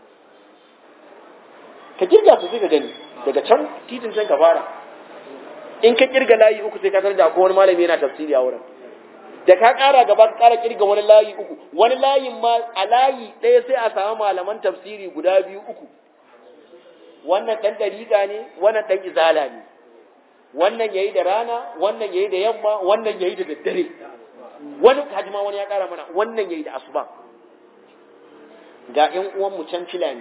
Speaker 2: ka kirga su sai ka gani daga can titin can ka fara in ka kirga layi uku sai ka tarar da wani malami yana tafsiri a wurin da ka ƙara gaba ka ƙara kirga wani layi uku wani layin ma a layi ɗaya sai a samu malaman tafsiri guda biyu uku wannan ɗan ɗariƙa ne wannan ɗan izala ne wannan yayi da rana wannan yayi da yamma wannan yayi da daddare wani kaji ma wani ya ƙara mana wannan yayi da asuba ga ƴan uwanmu can filani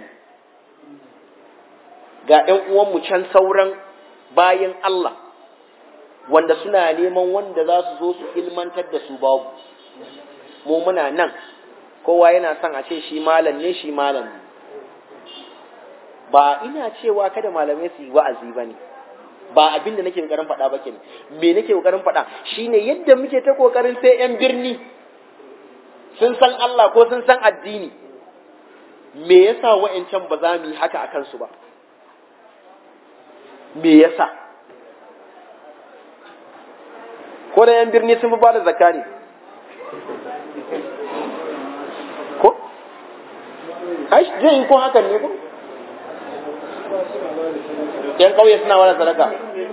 Speaker 2: ga ƴan uwanmu can sauran bayan Allah wanda suna neman wanda za su zo su ilmantar da su babu mu muna nan kowa yana son a ce shi malam ne shi malam ne ba ina cewa kada malamai su yi wa'azi ba ne ba abin da nake kokarin faɗa ba kenan me nake kokarin faɗa shine yadda muke ta kokarin sai yan birni sun san Allah ko sun san addini me yasa wa'ancan ba za mu yi haka a kansu ba me yasa ko da yan birni sun fi ba da zakka ne ko ai zai yi ko hakan ne ko yan kauye suna wani sadaka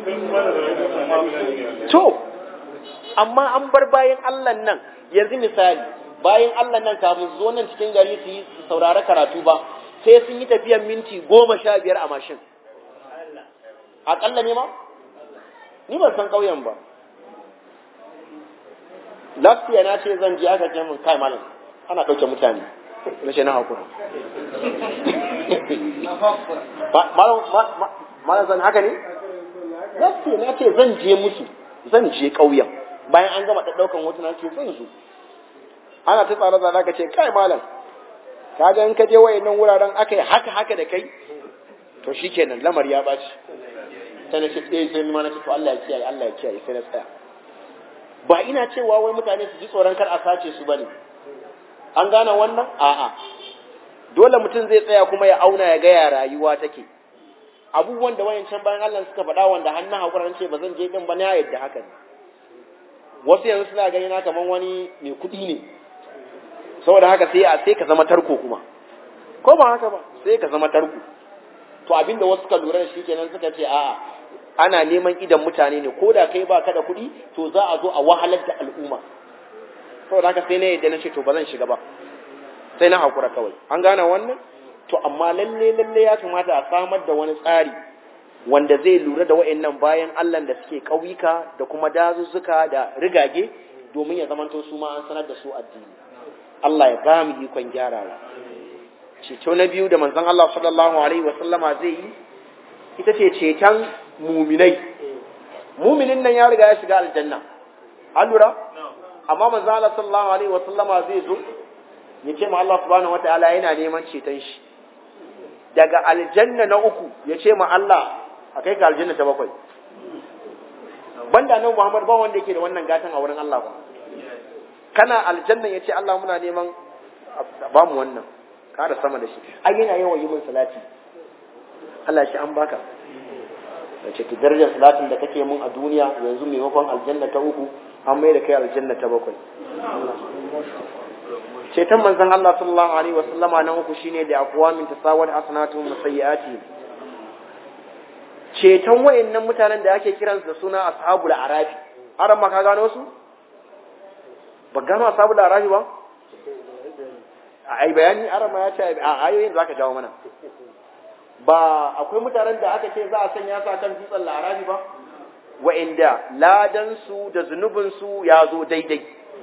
Speaker 2: to amma an bar bayan Allah nan yanzu misali bayan Allah nan kafin su zo nan cikin gari su yi saurari karatu ba sai sun yi tafiyan minti goma sha biyar a mashin aƙalla ne ma ni ban san ƙauyen ba lafiya na ce zan je aka ce min kai malam ana ɗauke mutane na ce na hakura malam zan haka ne lafiya na ce zan je musu zan je ƙauyen bayan an gama ɗaukan hotuna ce zan zo ana ta tsare tsare ka ce kai malam ka ga in ka je wayannan wuraren aka yi haka haka da kai to shikenan lamar ya baci sai na ce eh sai ma na ce to Allah ya kiyaye Allah ya kiyaye sai na tsaya ba ina cewa wai mutane su ji tsoron kar a sace su bane an gane wannan a'a dole mutum zai tsaya kuma ya auna ya ga ya rayuwa take abubuwan da wayancan bayan Allah suka faɗa wanda hannun hakuran ce ba zan je din ba na yadda haka ne wasu yanzu suna gani na kaman wani mai kuɗi ne saboda haka sai a sai ka zama tarko kuma ko ba haka ba sai ka zama tarko to abinda wasu ka lura da shi kenan suka ce a'a ana neman idan mutane ne ko da kai ba ka da kuɗi to za a zo a wahalar da al'umma saboda haka sai na yadda na ce to ba zan shiga ba sai na hakura kawai an gane wannan to amma lalle lalle ya kamata a samar da wani tsari wanda zai lura da wa'annan bayan Allah da suke ƙauyuka da kuma dazuzzuka da rigage domin ya zamanto su ma an sanar da su addini Allah ya ba mu ikon gyarawa ceto na biyu da manzon Allah sallallahu alaihi wa sallama zai yi ita ce ceton muminai muminin nan ya riga ya shiga aljanna an lura amma manzo Allah sallallahu alaihi wasallama zai zo ya ce ma Allah subhanahu wataala yana neman ceton shi daga aljanna na uku ya ce ma Allah a kai ka aljanna ta bakwai banda nan Muhammad ba wanda yake da wannan gatan a wurin Allah ba kana aljanna ya ce Allah muna neman ba mu wannan kada sama da shi ai yana yawan yi min salati Allah shi an baka da ce ki darajar salatin da kake mun a duniya yanzu maimakon aljanna ta uku an mai da kai aljanna ta bakwai ceton manzon Allah sallallahu alaihi wa sallama na uku shine da aqwamin tasawwat hasanatuhum wa sayyiati ceton wayannan mutanen da ake kiransu da suna ashabul arafi aran ma ka gano su ba gano ashabul arafi ba ai bayani aran ma ya ce a ayoyin zaka jawo mana ba akwai mutanen da aka ce za a sanya su akan dutsen larabi ba wa'inda ladansu da zunubinsu ya zo daidai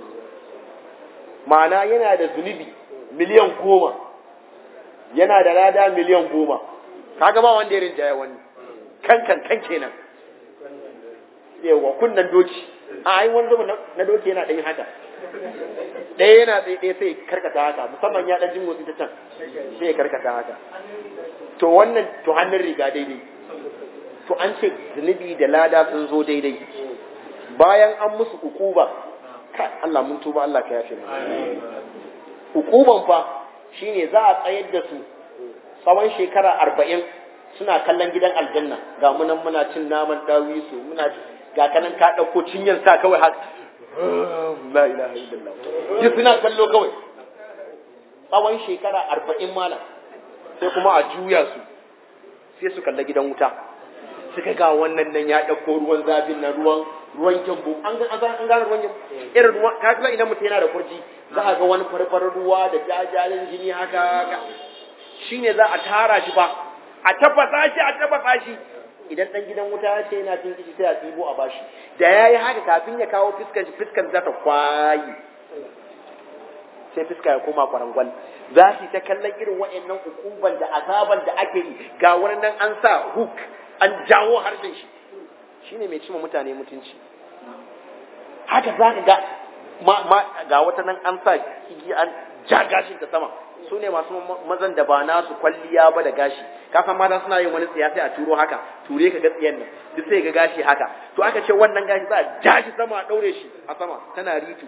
Speaker 2: ma'ana yana da zunubi miliyan goma yana da lada miliyan goma kaga ba wanda ya rinjaya wani kan kan kan kenan yawa kunnan doki a ai wani zama na doki yana ɗanyi haka ɗaya yana tsaye ɗaya sai karkata haka musamman ya ɗan jin motsi ta can sai ya karkata haka to wannan to hannun riga daidai to an ce zunubi da lada sun zo daidai bayan an musu ukuba Allah mun tuba Allah ka yafe ukuban fa shine za a tsayar da su tsawon shekara arba'in suna kallon gidan aljanna ga munan muna cin naman dawisu muna ga kanan ka ɗauko cinyar sa kawai haka la ilaha illallah duk suna kallo kawai tsawon shekara arba'in malam sai kuma a juya su sai su kalla gidan wuta suka ga wannan nan ya ɗauko ruwan zafin na ruwan ruwan gyambo an ga an gane ruwan gyambo irin ruwan ka ga idan mutum yana da kurji za a ga wani farfarar ruwa da jajayen jini haka shine za a tara shi fa a tafasa shi a tafasa shi idan dan gidan wuta ya ce yana cin kishi sai a tsibo a bashi da yayi haka kafin ya kawo fiskan shi fiskan za ta kwayi sai fiska ya koma kwarangwal za su ta kallon irin wa'annan hukuban da azaban da ake yi ga wani nan an sa hook an jawo harshen shi shine mai cima mutane mutunci haka za ka ga ma, ga wata nan an sa igi an ja gashin ta sama su ne masu mazan da ba nasu kwalliya ba da gashi ka san mata suna yin wani tsiya sai a turo haka ture ka ga tsiyan nan duk sai ga gashi haka to aka ce wannan gashi za a ja shi sama a daure shi a sama tana ritu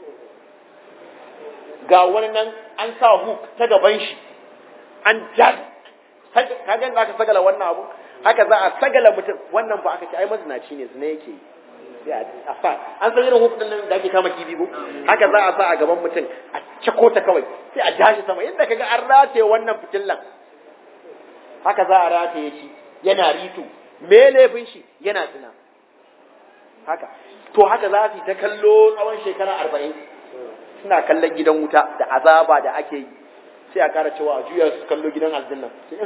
Speaker 2: ga wani nan an sa hook ta gaban shi an ja ka ga za ka sagala wannan abu haka za a sagala mutum wannan ba aka ce ai mazinaci ne zina yake yi a sa an san irin hook din nan da ake kama kibi ko haka za a sa a gaban mutum a cako ta kawai sai a ja shi sama yadda kaga an rataye wannan fitillan haka za a rataye shi yana ritu me laifin shi yana zina haka to haka za su yi ta kallo tsawon shekara arba'in suna kallon gidan wuta da azaba da ake yi sai a kara cewa a juya su kallo gidan aljanna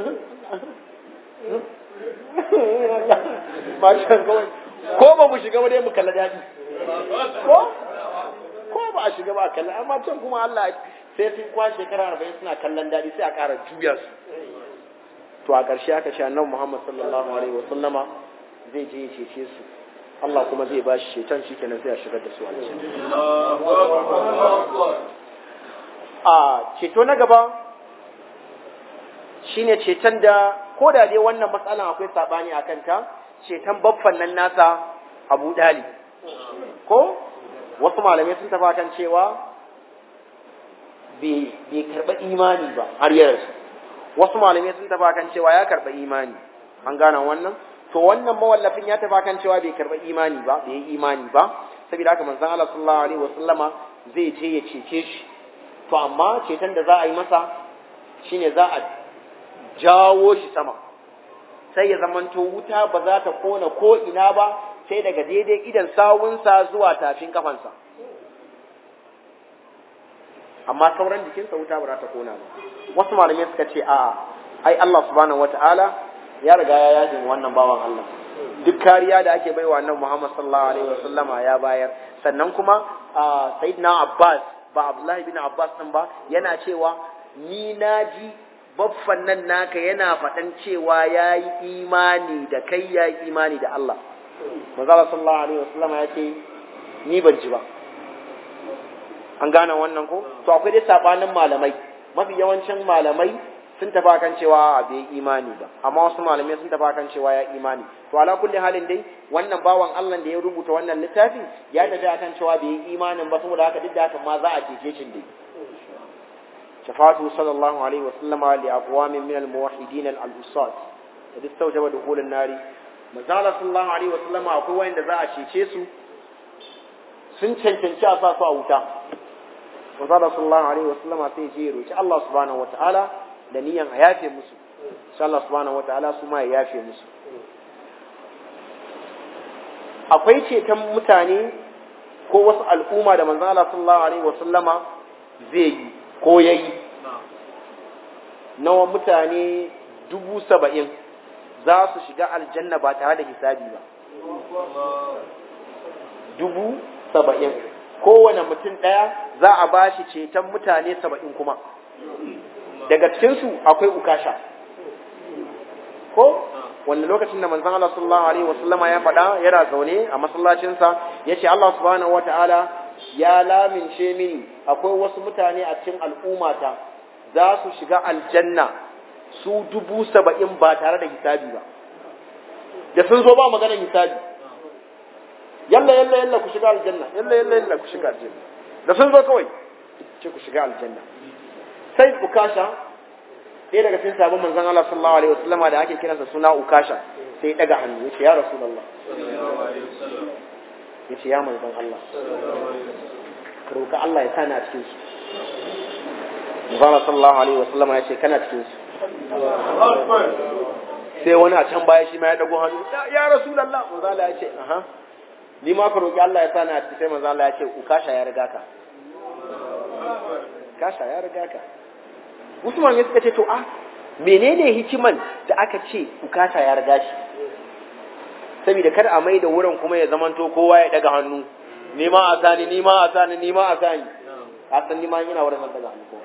Speaker 2: mashan kawai ko ba mu shiga ba dai mu kalla daɗi ko ko ba a shiga ba a kalla amma can kuma Allah sai sun kwa shekara arba'in suna kallon daɗi sai a kara juya su to a ƙarshe aka ce annabi Muhammad sallallahu alaihi wa sallama zai je ya cece su Allah kuma zai ba shi ceton shi kenan sai a shigar da su a ceto na gaba shine ceton da ko da dai wannan matsalan akwai sabani a kanta ceton baffan nan nasa Abu Dali ko wasu malamai sun tafa kan cewa bai karɓa imani ba har yarsu wasu malamai sun tafa kan cewa ya karɓa imani an gane wannan to wannan mawallafin ya tafa kan cewa bai karba imani ba bai yi imani ba saboda haka manzon Allah sallallahu alaihi wasallama zai je ya cece shi to amma ceton da za a yi masa shine za a jawo shi sama sai ya zamanto wuta ba za ta kona ko ina ba sai daga daidai idan sawunsa zuwa tafin kafansa amma sauran jikinsa wuta ba za ta kona ba wasu malamai suka ce a ai Allah subhanahu wataala ya riga ya yaje wannan bawan Allah duk kariya da ake baiwa annabi Muhammad sallallahu alaihi wasallama ya bayar sannan kuma sayyidina Abbas ba Abdullahi bin Abbas din ba yana cewa ni naji baffan nan naka yana faɗan cewa ya yi imani da kai ya yi imani da Allah manzala sallallahu alaihi wasallam ya ce ni ban ji ba an gane wannan ko to akwai dai sabanin malamai mafi yawancin malamai sun tafi kan cewa bai imani ba amma wasu malamai sun tafi kan cewa ya imani to ala kulli halin dai wannan bawan Allah da ya rubuta wannan littafi ya tafi akan cewa bai yi imanin ba saboda haka duk da haka ma za a cece shi dai shafatu sallallahu alaihi wa sallama li aqwamin min al muwahhidin al usat da duk saujaba dukhulun nari manzala sallallahu alaihi wa sallama akwai wanda za a cece su sun cancanci a sa su a wuta manzala sallallahu alaihi wa sallama sai je roki Allah subhanahu wa ta'ala da niyan a yafe musu sai Allah subhanahu wataala su ma ya yafe musu akwai ceton mutane ko wasu al'umma da manzon Allah sallallahu alaihi wasallama zai yi ko yayi nawa mutane dubu saba'in za su shiga aljanna ba tare da hisabi ba dubu saba'in kowane mutum ɗaya za a ba shi ceton mutane saba'in kuma daga cikinsu akwai ukasha ko wanda lokacin da manzon Allah sallallahu alaihi wasallama ya faɗa yana zaune a masallacinsa ya ce Allah subhanahu wataala ya lamince mini akwai wasu mutane a cikin al'ummata za su shiga aljanna su dubu saba'in ba tare da hisabi ba da sun zo ba maganar hisabi yalla yalla yalla ku shiga aljanna yalla yalla yalla ku shiga aljanna da sun zo kawai ce ku shiga aljanna sai ukasha ɗaya daga cikin sabon manzon Allah sallallahu alaihi wasallam da ake kiransa suna ukasha sai daga hannu yace ya rasulullah yace ya manzon Allah ka roka Allah ya sani a cikin su manzon sallallahu alaihi wasallam yace kana cikin su sai wani a can baya shi ma ya dago hannu ya rasulullah manzon Allah yace aha ni ma ka roki Allah ya sani a cikin sai manzon Allah yace ukasha ya riga ka kasha ya riga ka Usman ya suka ce to a menene hikiman da aka ce ukata ya riga shi saboda kar a mai da wurin kuma ya zamanto kowa ya daga hannu ni ma a sani ni ma a sani ni ma a sani a san ni ma yana wurin nan daga hannu ko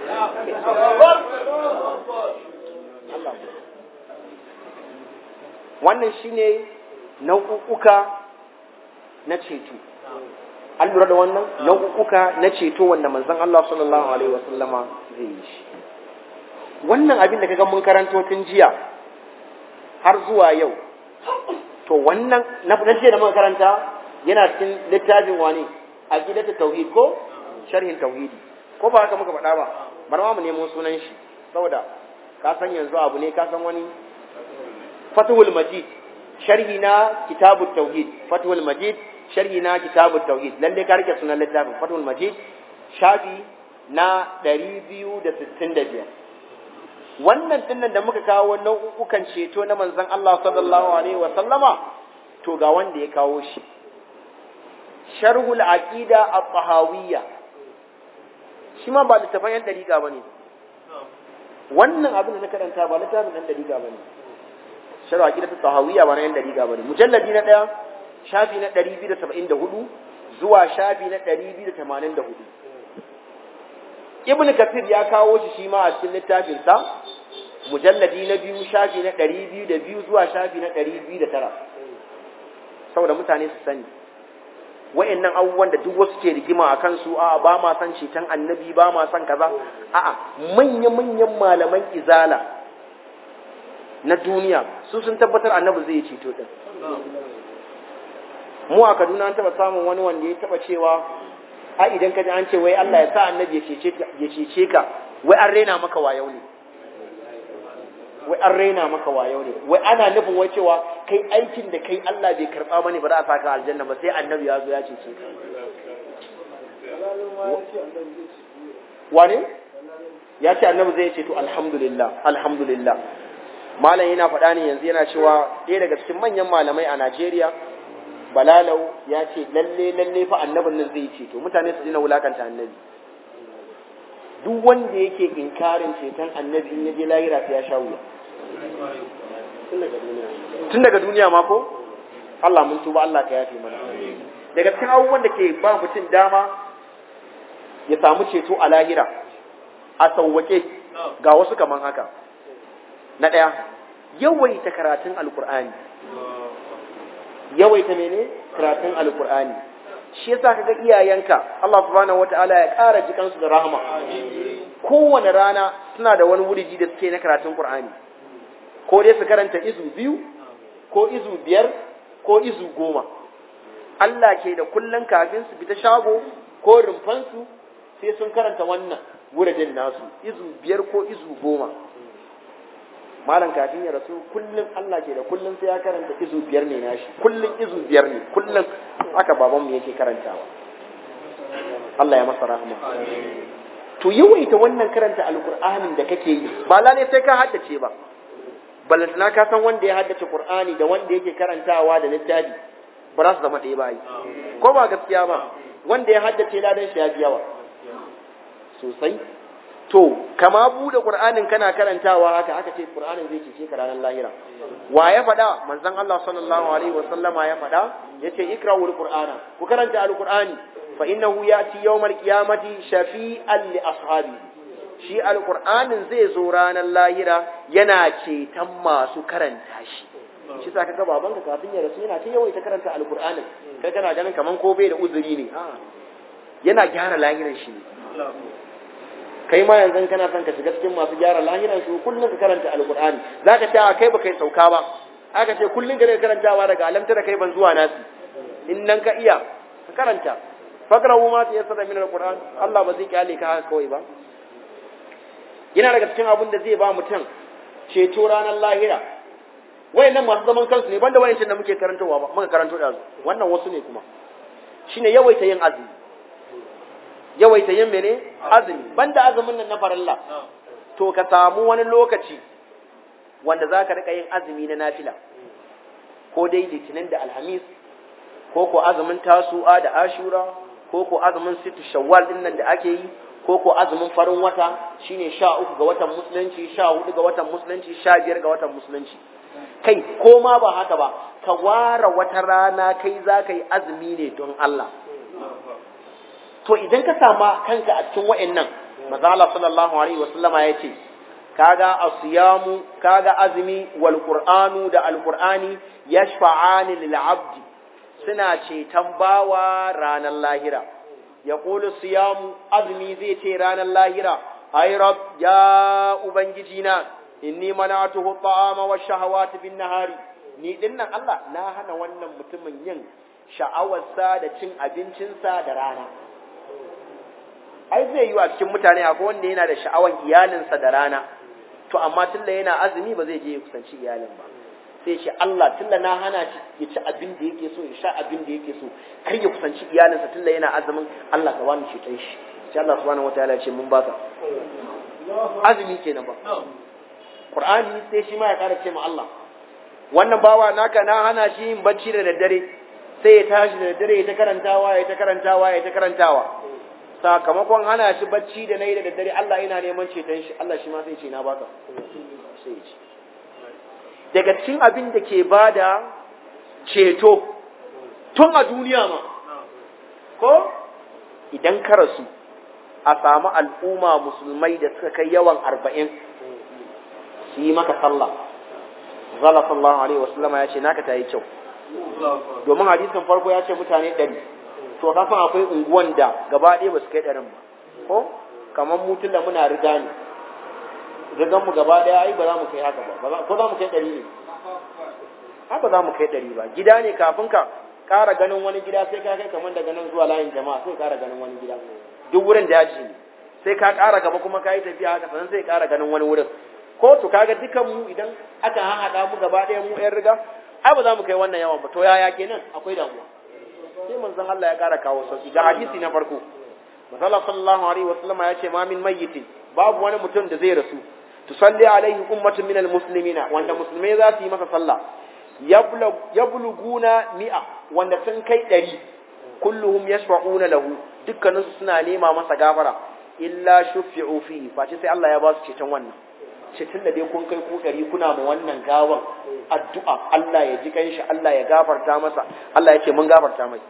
Speaker 2: wannan shine nau'uka na ceto an lura da wannan nau'uka na ceto wanda manzon Allah sallallahu alaihi wasallama zai yi shi wannan abin da kaga mun karanto tun jiya har zuwa yau to wannan na jiya da muka karanta yana cikin littafin wani aqidatu tauhid ko sharhin tauhidi ko ba haka muka faɗa ba bar ma mu nemo sunan shi saboda ka san yanzu abu ne ka san wani fathul majid sharhi na kitabut tauhid fathul majid sharhi na kitabut tauhid lalle ka rike sunan littafin fathul majid shafi na 265 wannan dinnan da muka kawo nau'ukan ceto na manzon Allah sallallahu alaihi wa sallama to ga wanda ya kawo shi sharhul aqida at-tahawiyya shi ma ba littafin yan dariƙa bane wannan abin da na karanta ba littafin yan dariƙa bane sharh aqida at-tahawiyya ba na yan dariƙa bane mujalladi na daya shafi na 274 zuwa shafi na 284 ibn kafir ya kawo shi shi ma a cikin littafinsa mujalladi na biyu shafi na ɗari biyu da biyu zuwa shafi na ɗari biyu da tara saboda mutane su sani wa'annan abubuwan da duk wasu ke rigima a kansu a ba ma san ceton annabi ba ma san kaza a'a manya-manyan malaman izala na duniya su sun tabbatar annabi zai ceto din mu a kaduna an taɓa samun wani wanda ya taɓa cewa a idan ka ji an ce wai Allah ya sa annabi ya cece ka wai an rena maka wayau ne wai an rena maka wayau ne wai ana nufin wai cewa kai aikin da kai Allah bai karba bane ba za a saka aljanna ba sai annabi ya zo ya cece ka wane ya ce annabi zai ce to alhamdulillah alhamdulillah malam yana faɗa ne yanzu yana cewa ɗaya daga cikin manyan malamai a Najeriya balalau ya ce lalle lalle fa annabin nan zai ceto mutane su dina wulakanta annabi duk wanda yake inkarin ceton annabi in yaje lahira sai ya sha wuya tun daga duniya ma ko Allah mun tuba Allah ka yafe mana daga cikin abubuwan da ke ba mutum dama ya samu ceto a lahira a sauwake ga wasu kaman haka na ɗaya yawaita karatun alkur'ani yawaita mene karatun alkur'ani shi yasa kaga iyayenka Allah subhanahu wataala ya ƙara jikansu da rahama kowane rana suna da wani wuriji da suke na karatun qur'ani ko dai su karanta izu biyu ko izu biyar ko izu goma Allah ke da kullun kafin su fita shago ko rumfansu sai sun karanta wannan wuridin nasu izu biyar ko izu goma malam kafin ya rasu kullum Allah ke da kullum sai ya karanta izu biyar ne nashi kullum izu biyar ne kullum haka babanmu yake karantawa Allah ya masa rahama to yawaita wannan karanta alqur'anin da kake yi ba lalle sai ka haddace ba balantana ka san wanda ya haddace qur'ani da wanda yake karantawa da littafi ba za su zama ɗaya ba yi ko ba gaskiya ba wanda ya haddace ladan shi ya fi yawa sosai to kama bude qur'anin kana karantawa haka aka ce qur'anin zai cece ka ranar lahira wa ya faɗa manzon Allah sallallahu alaihi wa sallama ya faɗa yace ikra'ul qur'ana ku karanta alqur'ani fa innahu yati yawmal qiyamati shafi'an li ashabi shi alqur'anin zai zo ranar lahira yana ceton masu karanta shi shi sa kaga babanka kafin ya rasu yana ta yawaita karanta alqur'anin kai kana ganin kaman ko bai da uzuri ne yana gyara lahiran shi ne kai ma yanzu kana son ka shiga cikin masu gyara lahiran su kullum ka karanta alqur'ani zaka ce kai ba kai sauka ba aka ce kullum ka karantawa daga alamta da kai ban zuwa nasi in nan ka iya ka karanta fakrahu ma tayassara min alqur'an Allah ba zai kyale ka haka kawai ba yana daga cikin abin da zai ba mutum ceto ranar lahira wayannan masu zaman kansu ne banda wayancin da muke karantawa ba muka karanto da wannan wasu ne kuma shine yawaita yin azumi yawaita yin mene azumi banda azumin nan na farilla to ka samu wani lokaci wanda za ka rika yin azumi na nafila ko dai litinin da alhamis ko ko azumin tasu'a da ashura ko ko azumin situ shawwal din nan da ake yi ko ko azumin farin wata shine sha uku ga watan musulunci sha hudu ga watan musulunci sha biyar ga watan musulunci kai ko ma ba haka ba ka ware wata rana kai za ka yi azumi ne don Allah to idan ka sama kanka a cikin wa'annan maza Allah sallallahu alaihi wasallama ya ce kaga asiyamu kaga azumi wal qur'anu da alqur'ani yashfa'ani lil abdi suna ceton bawa ranar lahira yaqulu siyamu azumi zai ce ranar lahira ay rab ya ubangiji na inni mana'atuhu ta'ama wa shahawati bin nahari ni dinnan Allah na hana wannan mutumin yin sha'awarsa da cin abincinsa da rana ai zai yi a cikin mutane akwai wanda yana da sha'awan iyalinsa da rana to amma tunda yana azumi ba zai je ya kusanci iyalin ba sai ce Allah tunda na hana shi ya ci abin da yake so ya sha abin da yake so kar ya kusanci iyalinsa tunda yana azumin Allah ka wani shi shi sai Allah subhanahu wataala ya ce mun baka azumi kenan ba Qur'ani sai shi ma ya kara ce ma Allah wannan bawa naka na hana shi yin bacci da daddare sai ya tashi da daddare ya ta karantawa ya ta karantawa ya ta karantawa sakamakon hana shi bacci da nayi da daddare Allah yana neman ceton shi Allah shi ma sai ce na baka sai ya ce daga cikin abin da ke bada ceto tun a duniya ma ko idan ka rasu a samu al'umma musulmai da suka kai yawan arba'in su yi maka sallah zala sallallahu alaihi wasallama ya ce naka ta yi kyau domin hadisin farko ya ce mutane ɗari to ka san akwai unguwan da gaba ɗaya ba su kai ɗarin ba ko kamar mutum da muna riga ne rigan mu gaba ɗaya ai ba za mu kai haka ba ko za mu kai ɗari ne ai ba za mu kai ɗari ba gida ne kafin ka ƙara ganin wani gida sai ka kai kamar daga nan zuwa layin jama'a sai ƙara ganin wani gida duk wurin daji ne sai ka ƙara gaba kuma ka yi tafiya haka sannan sai ƙara ganin wani wurin ko to kaga dukan mu idan aka haɗa mu gaba ɗaya mu ƴan riga ai ba za mu kai wannan yawan ba to yaya kenan akwai damuwa sai manzon Allah ya kara kawo sauki ga hadisi na farko manzon sallallahu alaihi wasallam ya ce ma min mayyitin babu wani mutum da zai rasu tusalli alaihi ummatun minal muslimina wanda musulmai za su yi masa sallah yabluguna mi'a wanda sun kai ɗari kulluhum yashfa'una lahu dukkaninsu suna nema masa gafara illa shufi'u fi face sai Allah ya ba su ceton wannan ceton da dai kun kai ku ɗari kuna ma wannan gawan addu'a Allah ya ji kanshi Allah ya gafarta masa Allah ya ce mun gafarta mai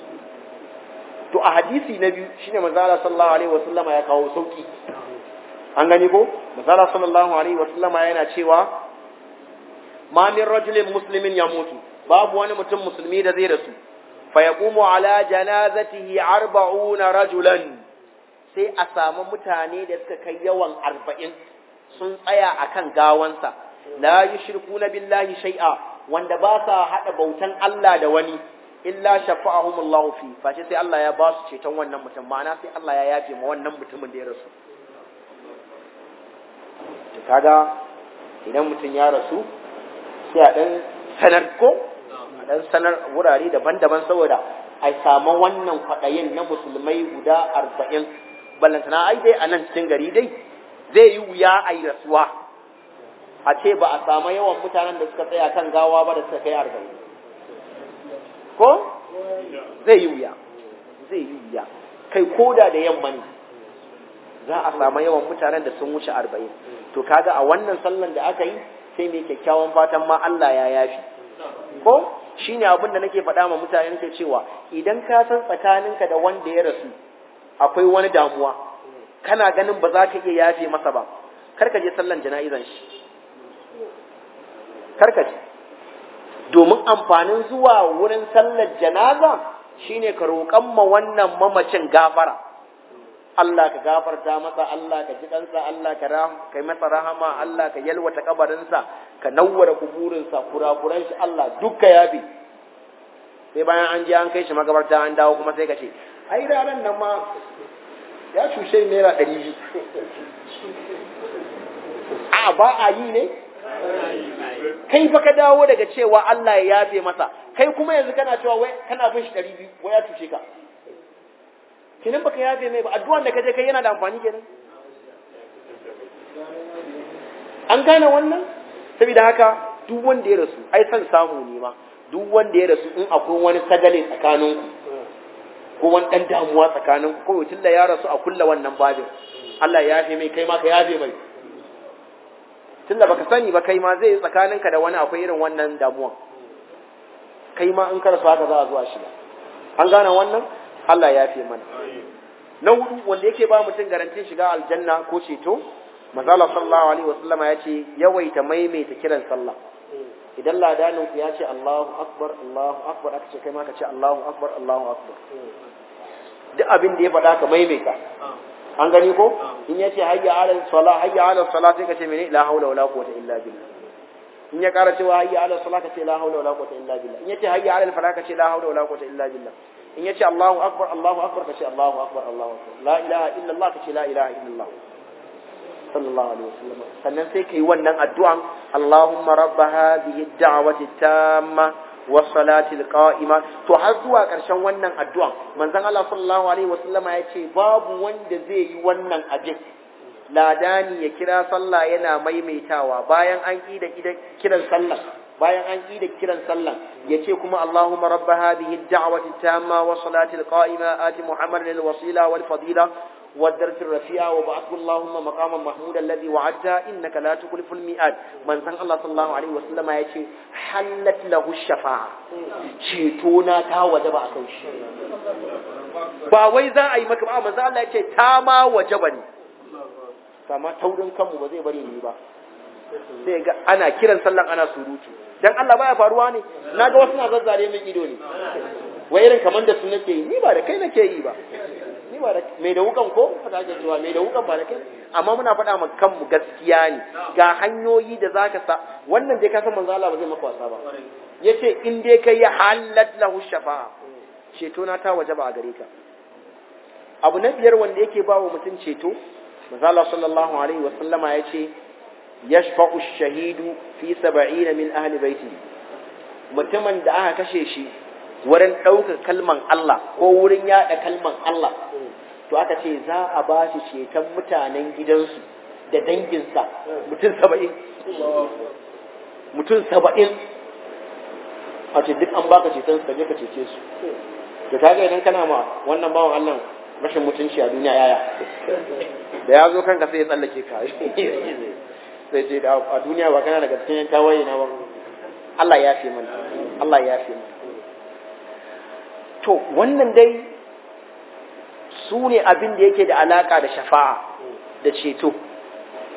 Speaker 2: to a hadisi na biyu shine manzo Allah sallallahu alaihi wasallama ya kawo sauki an gani ko misala sallallahu alaihi wasallama yana cewa ma min rajulin muslimin ya mutu babu wani mutum musulmi da zai rasu fa yaqumu ala janazatihi arba'una rajulan sai a samu mutane da suka kai yawan arba'in sun tsaya akan gawansa la yushrikuna billahi shay'a wanda ba sa hada bautan Allah da wani illa shafa'ahumullahu fi face sai Allah ya ba su ceton wannan mutum ma'ana sai Allah ya yafe ma wannan mutumin da ya rasu to kaga idan mutum ya rasu sai a dan sanar ko a dan sanar wurare daban-daban saboda a samu wannan kwaɗayin na musulmai guda arba'in ballantana ai dai a nan cikin gari dai zai yi wuya a yi rasuwa a ce ba a samu yawan mutanen da suka tsaya kan gawa ba da suka kai arba'in ko zai yi wuya zai yi wuya kai koda da yamma ne za a samu yawan mutanen da sun wuce arba'in to kaga a wannan sallan da aka yi sai mai kyakkyawan fatan ma Allah ya yafi ko shine abin da nake faɗa ma mutane nake cewa idan ka san tsakaninka da wanda ya rasu akwai wani damuwa kana ganin ba za ka iya yafe masa ba kar ka je sallan jana'izan shi kar ka je domin amfanin zuwa wurin sallar janaza shine ka roƙan ma wannan mamacin gafara Allah ka gafarta masa Allah ka ji kansa Allah ka kai masa rahama Allah ka yalwata kabarinsa ka nawwara kuburinsa kurakuran shi Allah dukka yafi sai bayan an je an kai shi magabarta an dawo kuma sai ka ce ai ranar nan ma ya cushe naira ɗari biyu a ba a yi ne kai fa ka dawo daga cewa Allah ya yafe masa kai kuma yanzu kana cewa wai kana bin shi ɗari biyu wai ya tushe ka kinan baka yafe mai ba addu'an da kaje kai yana da amfani kenan an gane wannan saboda haka duk wanda ya rasu ai san samu ne ma duk wanda ya rasu in akwai wani sagale tsakaninku ko wani dan damuwa tsakaninku ko tun da ya rasu a kulla wannan babin Allah ya yafe mai kai ma ka yafe mai tunda baka sani ba kai ma zai yi tsakaninka da wani akwai irin wannan damuwan kai ma in ka rasu haka za a zuwa shiga an gane wannan Allah ya fi mana na hudu wanda yake ba mutum garantin shiga aljanna ko ceto manzala sallallahu alaihi wasallama ya ce yawaita maimaita kiran sallah idan ladanin ku ya ce Allahu akbar Allahu akbar aka ce kai ma ka ce Allahu akbar Allahu akbar duk abin da ya faɗa ka maimaita an gani ko in ya ce hayya ala sala hayya ala sala sai ka ce mene la haula wala quwwata illa billah in ya ƙara cewa hayya ala sala ka ce la haula wala quwwata illa billah in ya ce hayya ala fala ka ce la haula wala quwwata illa billah in yace Allahu akbar Allahu akbar kace Allahu akbar Allahu akbar la ilaha illa Allah kace la ilaha illa Allah sallallahu alaihi wasallam sannan sai kai wannan addu'an Allahumma rabb hadhihi ad-da'wati tamma was salati al-qa'ima to har zuwa karshen wannan addu'an manzon Allah sallallahu alaihi wasallama yace babu wanda zai yi wannan abin ladani ya kira sallah yana maimaitawa bayan an da kiran sallah bayan an yi da kiran sallan ya ce kuma Allahumma rabba hadhihi ad-da'wati tamma wa salati al-qa'ima ati Muhammadan al-wasila wal fadila wa ad-darajat ar-rafi'a wa ba'athu Allahumma maqaman mahmuda alladhi wa'adta innaka la tukhlifu al-mi'ad manzon Allah sallallahu alaihi wasallama ya ce halat lahu shafa'a ceto na ta wajaba akan shi ba wai za a yi maka ba manzon Allah ya ce ta ma wajaba ne sama taurin kanmu ba zai bari ni ba sai ga ana kiran sallan ana surutu dan Allah baya faruwa ne naga wasu na zazzare min ido ne wai irin kaman da su nake yi ni ba da kai nake yi ba ni ba da mai da wukan ko fata ke cewa mai da wukan ba da kai amma muna faɗa ma kanmu gaskiya ne ga hanyoyi da zaka sa wannan dai ka san manzo Allah ba zai maka wasa ba yace in dai kai ya halat lahu shafa'a ceto na ta wajaba a gare ka abu na biyar wanda yake ba wa mutum ceto manzo Allah sallallahu alaihi wa sallama yace yashfa'u shahidu fi saba'ina min ahli baiti mutumin da aka kashe shi wurin ɗaukar kalman Allah ko wurin yaɗa kalman Allah to aka ce za a ba shi ceton mutanen gidansu da danginsa mutum saba'in mutum saba'in a ce duk an baka ceton su ka je ka cece su da kaga idan kana ma wannan bawan Allah rashin mutunci a duniya yaya da ya zo kanka sai ya tsallake ka sai ce da a duniya ba kana daga cikin tawaye na ba Allah ya fi mana Allah ya fi mana to wannan dai su ne abin da yake da alaka da shafa'a da ceto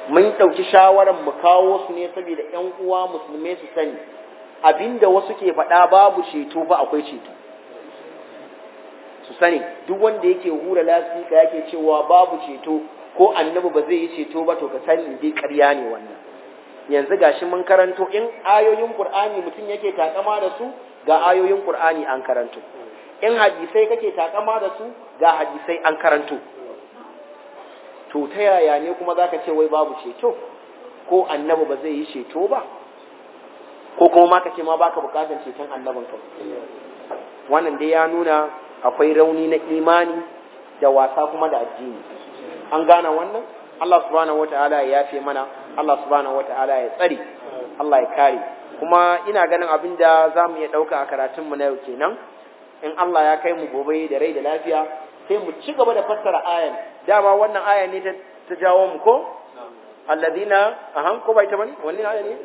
Speaker 2: mun ɗauki shawarar mu kawo su ne saboda ƴan uwa musulmai su sani abinda wasu ke faɗa babu ceto ba akwai ceto su sani duk wanda yake hura lasika yake cewa babu ceto ko annabi ba zai yi ceto ba to ka sani dai ƙarya ne wannan yanzu gashi mun karanto in ayoyin qur'ani mutum yake takama da su ga ayoyin qur'ani an karanto in hadisai kake takama da su ga hadisai an karanto to ta yaya ne kuma zaka ce wai babu ceto ko annabi ba zai yi ceto ba ko kuma ma kace ma baka bukatar ceton annabin kai wannan dai ya nuna akwai rauni na imani da wasa kuma da addini an gane wannan Allah subhanahu wataala ya yafe mana Allah subhanahu wataala ya tsare Allah ya kare kuma ina ganin abin da za mu iya ɗauka a karatunmu na yau kenan in Allah ya kai mu gobe da rai da lafiya sai mu ci gaba da fassara ayan dama wannan aya ne ta jawo mu ko alladina ahan ko bai ta bane wannan aya ne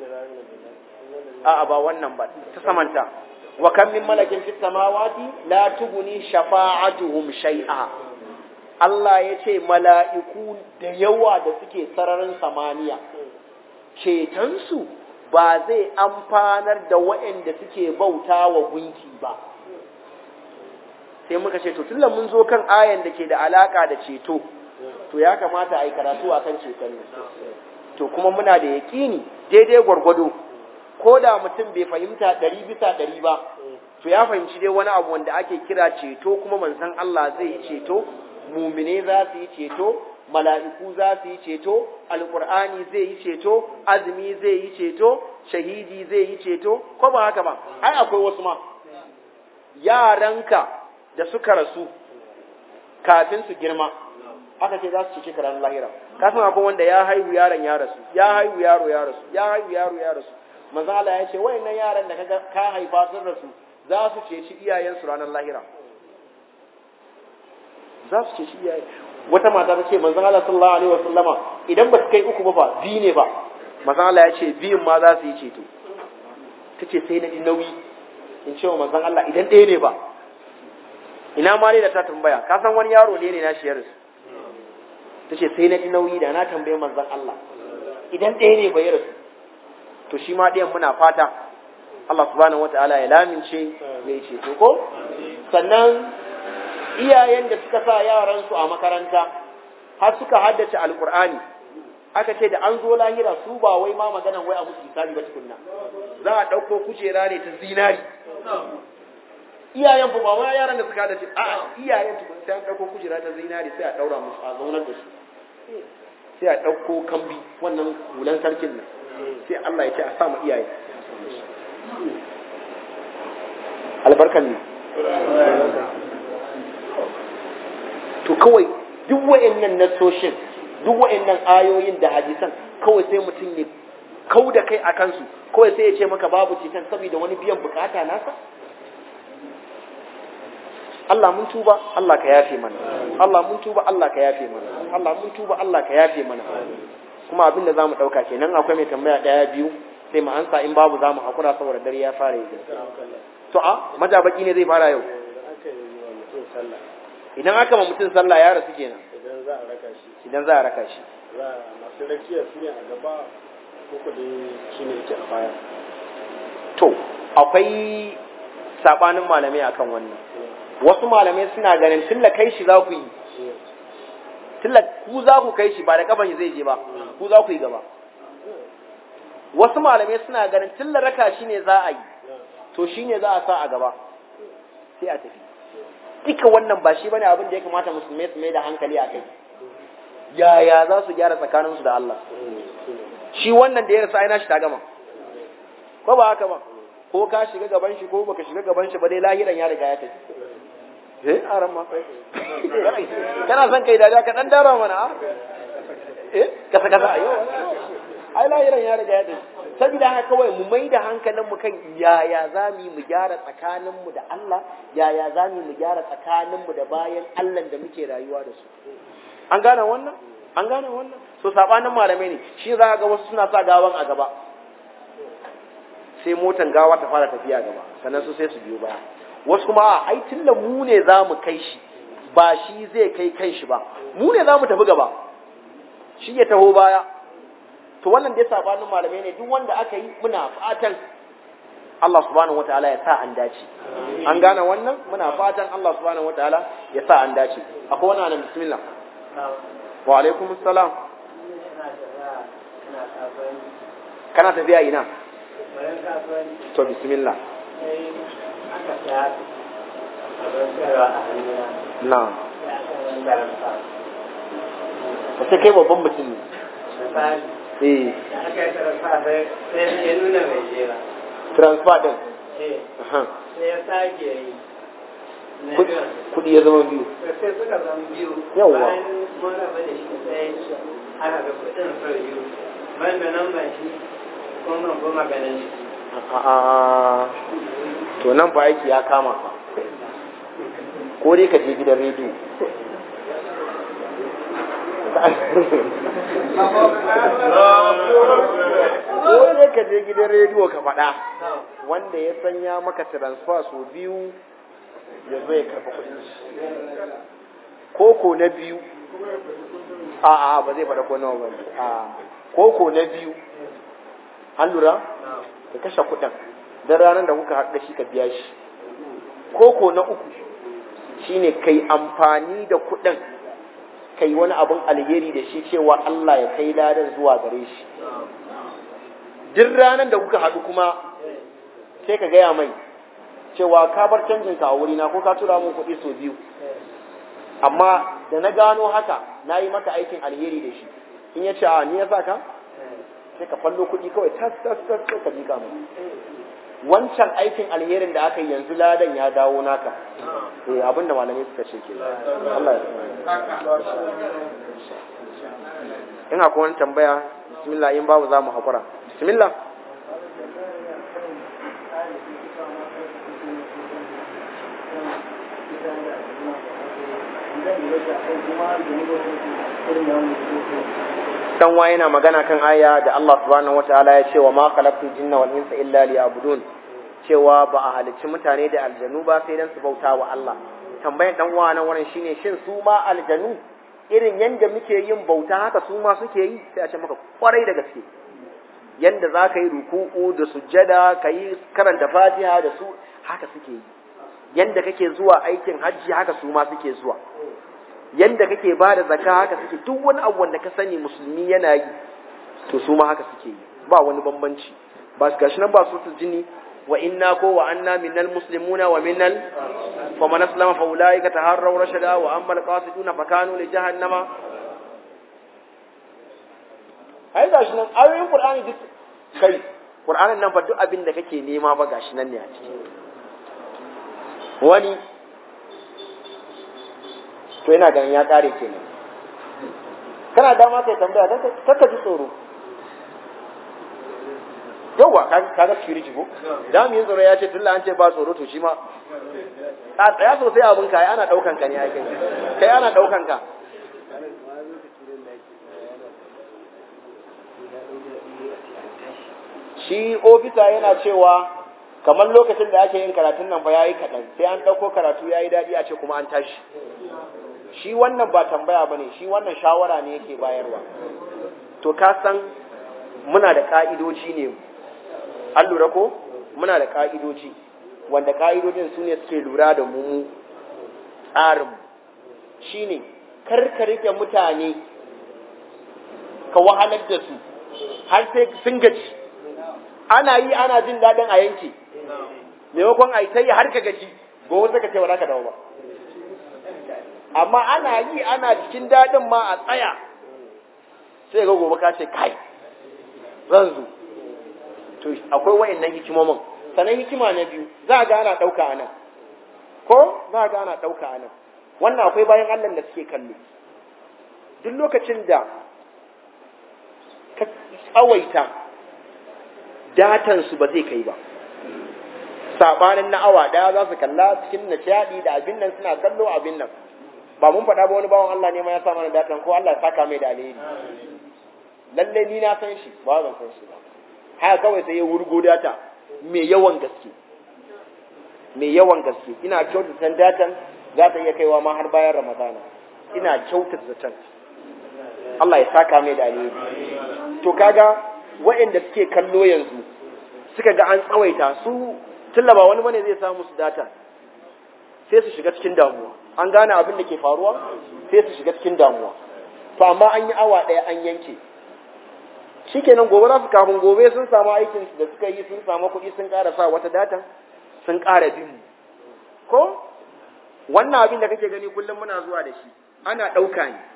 Speaker 2: a'a ba wannan ba ta samanta wa kam min malakin fis samawati la tughni shafa'atuhum shay'a Allah ya ce mala'iku da yawa da suke sararin samaniya cetonsu ba zai amfanar da waɗanda suke bauta wa gunki ba sai muka ce to tunda mun zo kan ayan da ke da alaka da ceto to ya kamata a yi karatu a kan ceton nan to kuma muna da yaƙini daidai gwargwado ko da mutum bai fahimta ɗari bisa ɗari ba to ya fahimci dai wani abu wanda ake kira ceto kuma manzon Allah zai yi ceto mumine za su yi ceto mala'iku za su yi ceto alƙur'ani zai yi ceto azumi zai yi ceto shahidi zai yi ceto ko ba haka ba ai akwai wasu ma yaranka da suka rasu kafin su girma aka ce za su cece ranar lahira ka san akwai wanda ya haihu yaron ya rasu ya haihu yaro ya rasu ya haihu yaro ya rasu manzo Allah ya ce wayannan yaran da kaga ka haifa sun rasu za su ceci iyayensu ranar lahira za su ceci iyaye wata mata ta ce manzo Allah sallallahu alaihi wasallama idan ba su kai uku ba fa biyu ne ba manzo Allah ya ce biyun ma za su yi ceto tace sai na ji nauyi in ce wa manzon Allah idan ɗaya ne ba ina ma ne da ta tambaya ka san wani yaro ne ne na shi ya rasu ta ce sai na ji nauyi da na tambaye manzon Allah idan ɗaya ne bai rasu to shi ma ɗayan muna fata Allah subhanahu wataala ya lamince ya ce to ko sannan iyayen da suka sa yaran su a makaranta har suka haddace alqur'ani aka ce da an zo lahira su ba wai ma maganan wai a musu hisabi ba tukunna za a ɗauko kujera ne ta zinari iyayen ba ma yaran da suka haddace a'a iyayen tukun sai an ɗauko kujera ta zinari sai a ɗaura musu a zaunar da su sai a ɗauko kambi wannan hulan sarkin nan sai Allah ya ce a sa mu iyaye albarkan ne to kawai duk wa'annan nasoshin duk wa'annan ayoyin da hadisan kawai sai mutum ya kau da kai a kansu kawai sai ya ce maka babu cikin saboda wani biyan bukata nasa Allah mun tuba Allah ka yafe mana Allah mun tuba Allah ka yafe mana Allah mun tuba Allah ka yafe mana kuma abin da zamu dauka kenan akwai mai tambaya daya biyu sai mu ansa in babu zamu hakura saboda dare ya fara yi to a majabaki ne zai fara yau idan aka ma mutum sallah ya rasu kenan
Speaker 1: idan za a raka shi
Speaker 2: idan za a raka shi
Speaker 1: za a masu rakiya su ne a gaba ko ku dai shi ne yake a baya
Speaker 2: to akwai sabanin malamai akan wannan wasu malamai suna ganin tilla kai shi za ku yi tilla ku za ku kai shi ba da kaban zai je ba ku za ku yi gaba wasu malamai suna ganin tilla raka shi ne za a yi to shi ne za a sa a gaba sai a tafi duka wannan ba shi bane abin da ya kamata musulmai su mai da hankali a kai yaya za su gyara tsakaninsu da Allah shi wannan da ya rasa aina shi ta gama ko ba haka ba ko ka shiga gaban shi ko baka shiga gaban shi ba dai lahiran ya riga ya tafi eh aran ma kana son kai dariya ka dan dara mana a eh kasa kasa ayo ai lahiran ya riga ya tafi saboda haka kawai mu mai da hankalin mu kan yaya za mu mu gyara tsakanin mu da Allah yaya za mu mu gyara tsakanin mu da bayan Allah da muke rayuwa da su an gane wannan an gane wannan so sabanin malamai ne shi za ga wasu suna sa gawan a gaba sai motan gawa ta fara tafiya gaba sannan su sai su biyo baya wasu kuma a ai tunda mu ne za mu kai shi ba shi zai kai kan shi ba mu ne za mu tafi gaba shi ya taho baya to wannan dai sabanin malamai ne duk wanda aka yi muna fatan Allah subhanahu wataala ya sa an dace an gane wannan muna fatan Allah subhanahu wataala ya sa an dace akwai wannan nan bismillah wa alaikum assalam kana tafiya ina to bismillah na ka ce kai babban mutum ne eh transfer din aha kudi ya zama biyu
Speaker 3: sai suka zama biyu
Speaker 2: Yawwa.
Speaker 3: bayan mun raba da shi sai aka ga kudin sau biyu ban da nan ban shi kuma ban kuma ganin shi
Speaker 2: a'a to nan fa aiki ya kama fa ko dai ka je gidan rediyo ko dai ka je gidan rediyo ka faɗa wanda ya sanya maka transfer so biyu ya zo ya karɓi kuɗin shi koko na biyu a a ba zai faɗa ko nawa ba ne a koko na biyu an lura ka kashe kuɗin don ranar da kuka haɗu da shi ka biya shi koko na uku shine kai amfani da kuɗin kai wani abin alheri da shi cewa Allah ya kai ladan zuwa gare shi duk ranar da kuka haɗu kuma sai ka gaya mai cewa ka bar canjin ka a wurina ko ka tura mun kuɗi sau biyu amma da na gano haka na yi maka aikin alheri da shi in ya ce a ni ya sa ka sai ka fallo kuɗi kawai tas tas tas sai ka miƙa mai wancan aikin alherin da aka yi yanzu ladan ya dawo naka eh abin da malamai suka ce ke Allah ya in akwai wani tambaya bismillah in babu za mu haƙura bismillah dan wa yana magana kan aya da Allah subhanahu wataala ya ce wa ma khalaqtul jinna wal insa illa liya'budun cewa ba a halicci mutane da aljanu ba sai dan su bauta wa Allah tambayan dan uwa nan wurin shine shin su ma aljanu irin yanda muke yin bauta haka su ma suke yi sai a ce maka kwarai da gaske yanda za ka yi ruku'u da sujjada ka yi karanta fatiha da su haka suke yi yanda kake zuwa aikin hajji haka su ma suke zuwa yanda kake ba da zaka haka suke duk wani abu wanda ka sani musulmi yana yi to su ma haka suke yi ba wani bambanci ba su gashi nan ba su jini wa inna ko wa anna minnal muslimuna wa minnal fa man aslama fa ulaika taharraw rashada wa amma alqasiduna fa kanu li jahannama ai gashi nan ayoyin qur'ani duk kai qur'anin nan fa duk abin da kake nema ba gashi nan ne a ciki wani to ina ganin ya kare kenan kana dama kai tambaya kaka ji tsoro yauwa kaga security ko da mu yin tsoro ya ce tunda an ce ba tsoro to shi ma a tsaya sosai abin ka ana daukan ka ne ai kai kai ana daukan ka shi ofisa yana cewa kamar lokacin da ake yin karatun nan fa yayi kaɗan sai an ɗauko karatu yayi daɗi a ce kuma an tashi shi wannan ba tambaya ba ne shi wannan shawara ne yake bayarwa to ka san muna da ƙa'idoji ne an lura ko muna da ƙa'idoji wanda ƙa'idojin su ne suke lura da mu tsarinmu shi ne karka rike mutane ka wahalar da su har sai sun gaji ana yi ana jin daɗin a yanke maimakon a yi ta yi har ka gaji gobe suka ce ba za ka dawo ba amma ana yi ana cikin daɗin ma a tsaya sai ga gobe ka ce kai zan zo to akwai wayannan hikimomin sannan hikima na biyu za ga ana ɗauka a nan ko za ga ana ɗauka a nan wannan akwai bayan Allah da suke kallo duk lokacin da ka tsawaita datansu ba zai kai ba sabanin na awa daya za su kalla cikin nishadi da abin nan suna kallo abin nan ba mun faɗa ba wani bawan Allah ne ma ya sa mana datan ko Allah ya saka mai da alheri lalle ni na san shi ba ban san shi ba haka kawai sai ya wurgo data mai yawan gaske mai yawan gaske ina kyautata datan za ta iya kaiwa ma har bayan ramadana ina kyautata zaton Allah ya saka mai da alheri to kaga waɗanda suke kallo yanzu suka ga an tsawaita su tallaba wani bane zai samu su data sai su shiga cikin damuwa an gane abin da ke faruwa sai su shiga cikin damuwa to amma an yi awa ɗaya an yanke shikenan gobe za su kafin gobe sun samu aikin da suka yi sun samu kuɗi sun ƙara sa wata data sun ƙara bin mu ko wannan abin da kake gani kullum muna zuwa da shi ana ɗauka ne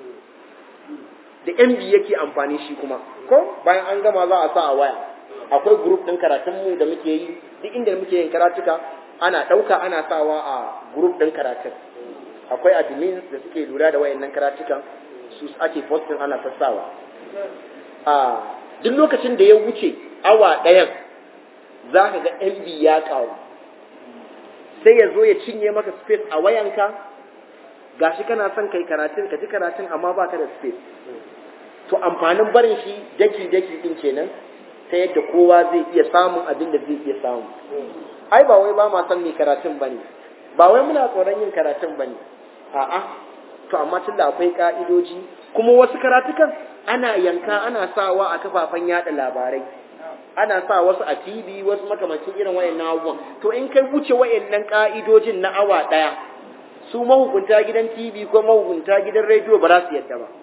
Speaker 2: da MB yake amfani shi kuma ko bayan an gama za a sa a waya akwai group ɗin karatunmu da muke yi duk inda muke yin karatuka ana ɗauka ana sawa a group ɗin karatun akwai admins da suke lura da wayannan karatukan su ake posting ana sassawa a duk lokacin da ya wuce awa ɗayan za ka ga MB ya ƙaru sai ya zo ya cinye maka space a wayanka gashi kana son kai karatun ka ji karatun amma baka da space to amfanin barin shi daki daki din kenan ta yadda kowa zai iya samun abin da zai iya samu ai ba wai ba ma son mai karatun bane ba wai muna tsoron yin karatun bane a'a to amma tunda akwai ka'idoji kuma wasu karatukan ana yanka ana sawa a kafafen yada labarai ana sa wasu a TV wasu makamancin irin wayannan abubuwan to in kai wuce wayannan ka'idojin na awa daya su mahukunta gidan TV ko mahukunta gidan rediyo ba za su yadda ba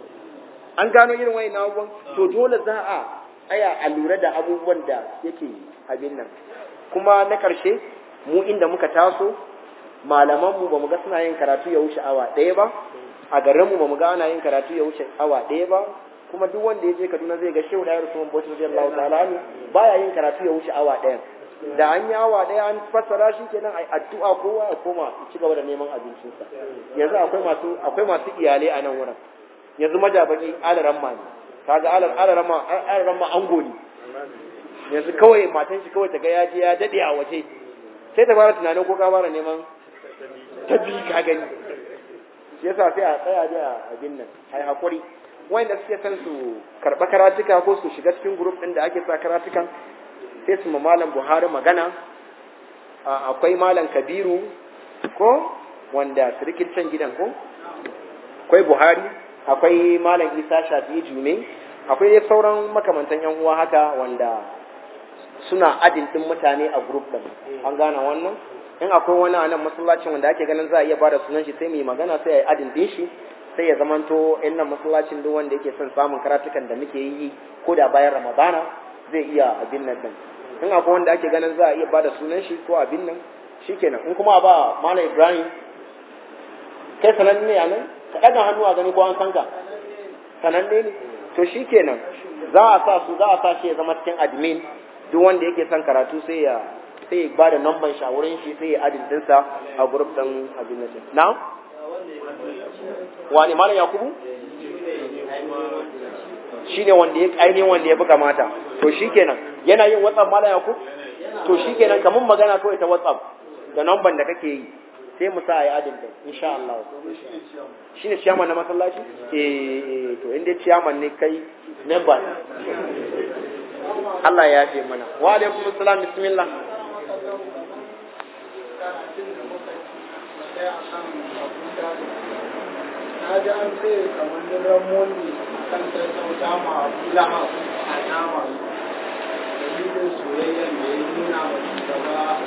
Speaker 2: an gano irin wayannan abubuwan to dole za a aya a lura da abubuwan da yake abin nan kuma na karshe mu inda muka taso malamanmu ba mu ga suna yin karatu ya wuce awa ɗaya ba a garinmu ba mu ga ana yin karatu ya wuce awa ɗaya ba kuma duk wanda ya je Kaduna zai ga Shehu Dayar Usman Bauchi radiyallahu ta'ala anhu baya yin karatu ya wuce awa ɗaya da an yi awa ɗaya an fassara shi kenan ai addu'a kowa ya koma ci gaba da neman abincinsa yanzu akwai masu akwai masu iyalai a nan wurin yanzu majabaki alaran ma ne kaga alar alaran ma alaran ma ango ne yanzu kawai matan shi kawai ta ga ya je ya dade a waje sai ta fara tunanin ko ka fara neman ta bi ka gani shi yasa sai a tsaya da abin nan ai hakuri wanda suke son su karɓa karatuka ko su shiga cikin group ɗin da ake sa karatukan sai su ma malam Buhari magana akwai malam Kabiru ko wanda sirikin can gidan ko akwai Buhari akwai malam Isa Shafi'i Jume akwai dai sauran makamantan yan uwa haka wanda suna adin din mutane a group ɗin an gane wannan in akwai wani a nan masallacin wanda ake ganin za a iya bada sunan shi sai mu yi magana sai a yi adin din shi sai ya zamanto in nan masallacin duk wanda yake son samun karatukan da muke yi ko da bayan ramadana zai iya abin nan din in akwai wanda ake ganin za a iya bada sunan shi ko abin nan shikenan in kuma ba mana ibrahim kai sananne ne a nan ka ɗaga hannu a gani ko an san ka sananne ne to shikenan za a sa su za a sa shi ya zama cikin admin duk wanda yake son karatu sai ya sai ya bada namban shi a wurin shi sai ya adin dinsa a group din abin nan na wani malam yakubu shine wanda ya ainihin wanda ya fi kamata to shikenan yana yin whatsapp malam yakub to shikenan kamun magana kawai ta whatsapp da namban da kake yi sai mu sa a yi adin din insha Allah shine ciyaman na masallaci eh to inda ciyaman ne kai member Allah ya ce mana wa alaikum assalam bismillah
Speaker 1: na ji an ce kamar diran moli kan sassauta ma abu laha a nama dalilin soyayyar da ya nuna wa shugaba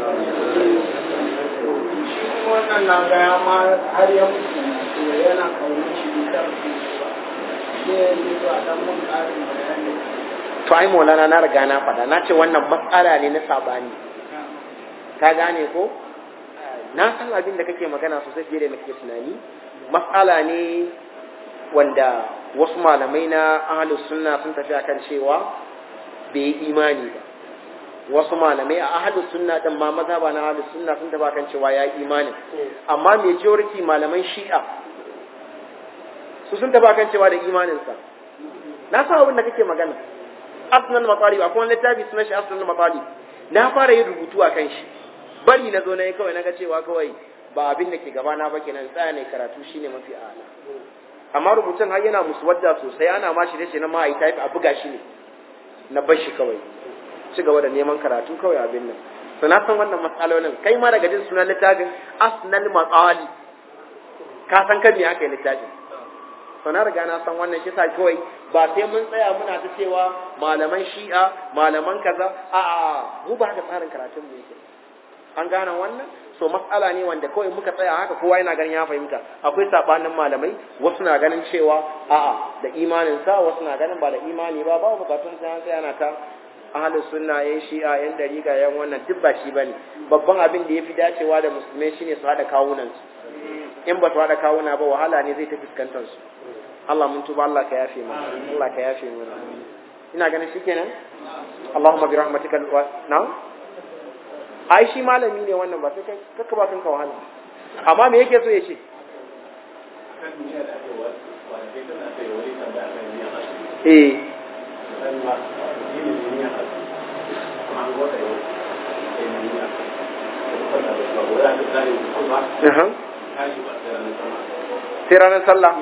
Speaker 1: shi kuma wannan na gaya ma har ya mutu to yana kaunar shi da karfi ba sai ya yi ba dan mun ƙarin bayani
Speaker 2: to ai maulana na riga na faɗa na ce wannan matsala ne na sabani ka gane ko na san abin da kake magana sosai fiye da nake tunani matsala ne wanda wasu malamai na ahlus sunna sun tafi akan cewa bai yi imani ba wasu malamai a ahlus sunna din ma maza ba na ahlus sunna sun tafi akan cewa ya yi imani amma majority malaman shi'a su sun tafi akan cewa da imaninsa na san abin da kake magana asnal matalib akwai wani littafi sunan shi asnal matalib na fara yin rubutu a kan shi bari na zo na yi kawai na ga cewa kawai ba abin da ke gaba na ba kenan tsaya ne karatu shine mafi ala amma rubutun har yana musu wadda sosai ana ma shi dace na ma a yi type a buga shi ne na bar shi kawai ci gaba da neman karatu kawai abin nan to na san wannan matsalolin kai ma daga jin sunan littafin asnal matsali ka san kan me aka yi littafin to na riga na san wannan shi sa kawai ba sai mun tsaya muna ta cewa malaman shi'a malaman kaza a a mu ba haka tsarin karatun mu yake an gane wannan so matsala ne wanda kawai muka tsaya haka kowa yana ganin ya fahimta akwai sabanin malamai wasu na ganin cewa a'a da imanin sa wasu na ganin ba da imani ba babu bukatun sai sai ana ta ahlus sunna yan shi'a yan dariqa yan wannan duk ba shi bane babban abin da yafi dacewa da musulmai shine su hada kawunan su in ba su hada kawuna ba wahala ne zai ta fuskantar su Allah mun tuba Allah ka yafe mu Allah ka yafe mu ina ganin shikenan Allahumma bi rahmatika wa na'am ai shi malami ne wannan ba sai kai kakka ba kanka wahala amma me yake so ya ce eh sai ranar sallah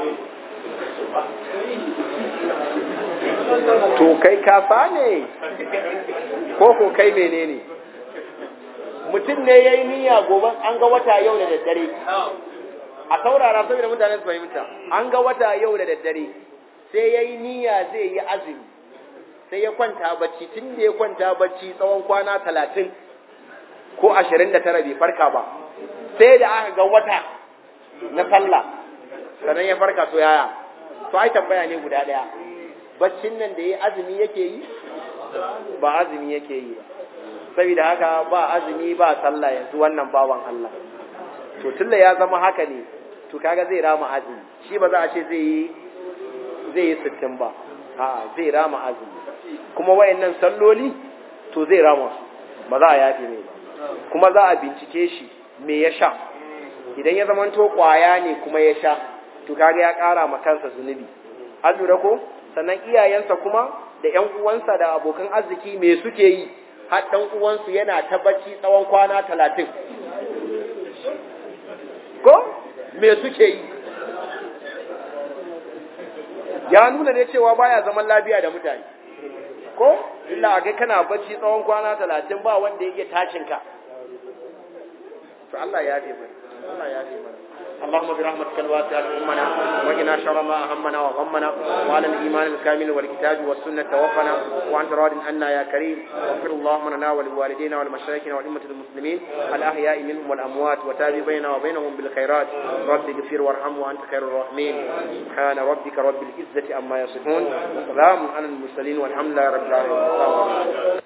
Speaker 2: to kai kafa ne ko ko kai menene mutum ne ya yi niyya gobe an ga wata yau da daddare a saurara saboda mutane su fahimta an ga wata yau da daddare sai ya yi niyya zai yi azumi sai ya kwanta bacci tun da ya kwanta bacci tsawon kwana talatin ko ashirin da tara bai farka ba sai da aka ga wata na sallah sannan ya farka to yaya to ai tambaya ne guda ɗaya baccin nan da ya azumi yake yi ba azumi yake yi ba saboda haka ba azumi ba sallah yanzu wannan bawan Allah to tunda ya zama haka ne to kaga zai rama azumi shi ba za a ce zai yi zai yi sittin ba a'a zai rama azumi kuma wayannan salloli to zai rama su ba za a yafe ne ba kuma za a bincike shi me ya sha idan ya zama to kwaya ne kuma ya sha to kaga ya kara ma kansa zunubi an lura ko sannan iyayensa kuma da ƴan uwansa da abokan arziki me suke yi har ɗan uwansu yana ta bacci tsawon kwana talatin. Ko? Me suke yi? Ya nuna ne cewa baya zaman lafiya da mutane. Ko? Illa a ga kana bacci tsawon kwana talatin ba wanda ya iya tashinka. To Allah ya fi mana. Allah ya fi mana. اللهم برحمتك الواسعة أمنا وقنا شر ما أهمنا وغمنا وعلى الإيمان الكامل والكتاب والسنة توفنا وأنت راض عنا يا كريم واغفر اللهم لنا ولوالدينا ولمشايخنا ولأمة المسلمين الأحياء منهم والأموات وتاب بيننا وبينهم بالخيرات رب اغفر وارحم وأنت خير الراحمين سبحان ربك رب العزة عما يصفون وسلام على المرسلين والحمد لله رب العالمين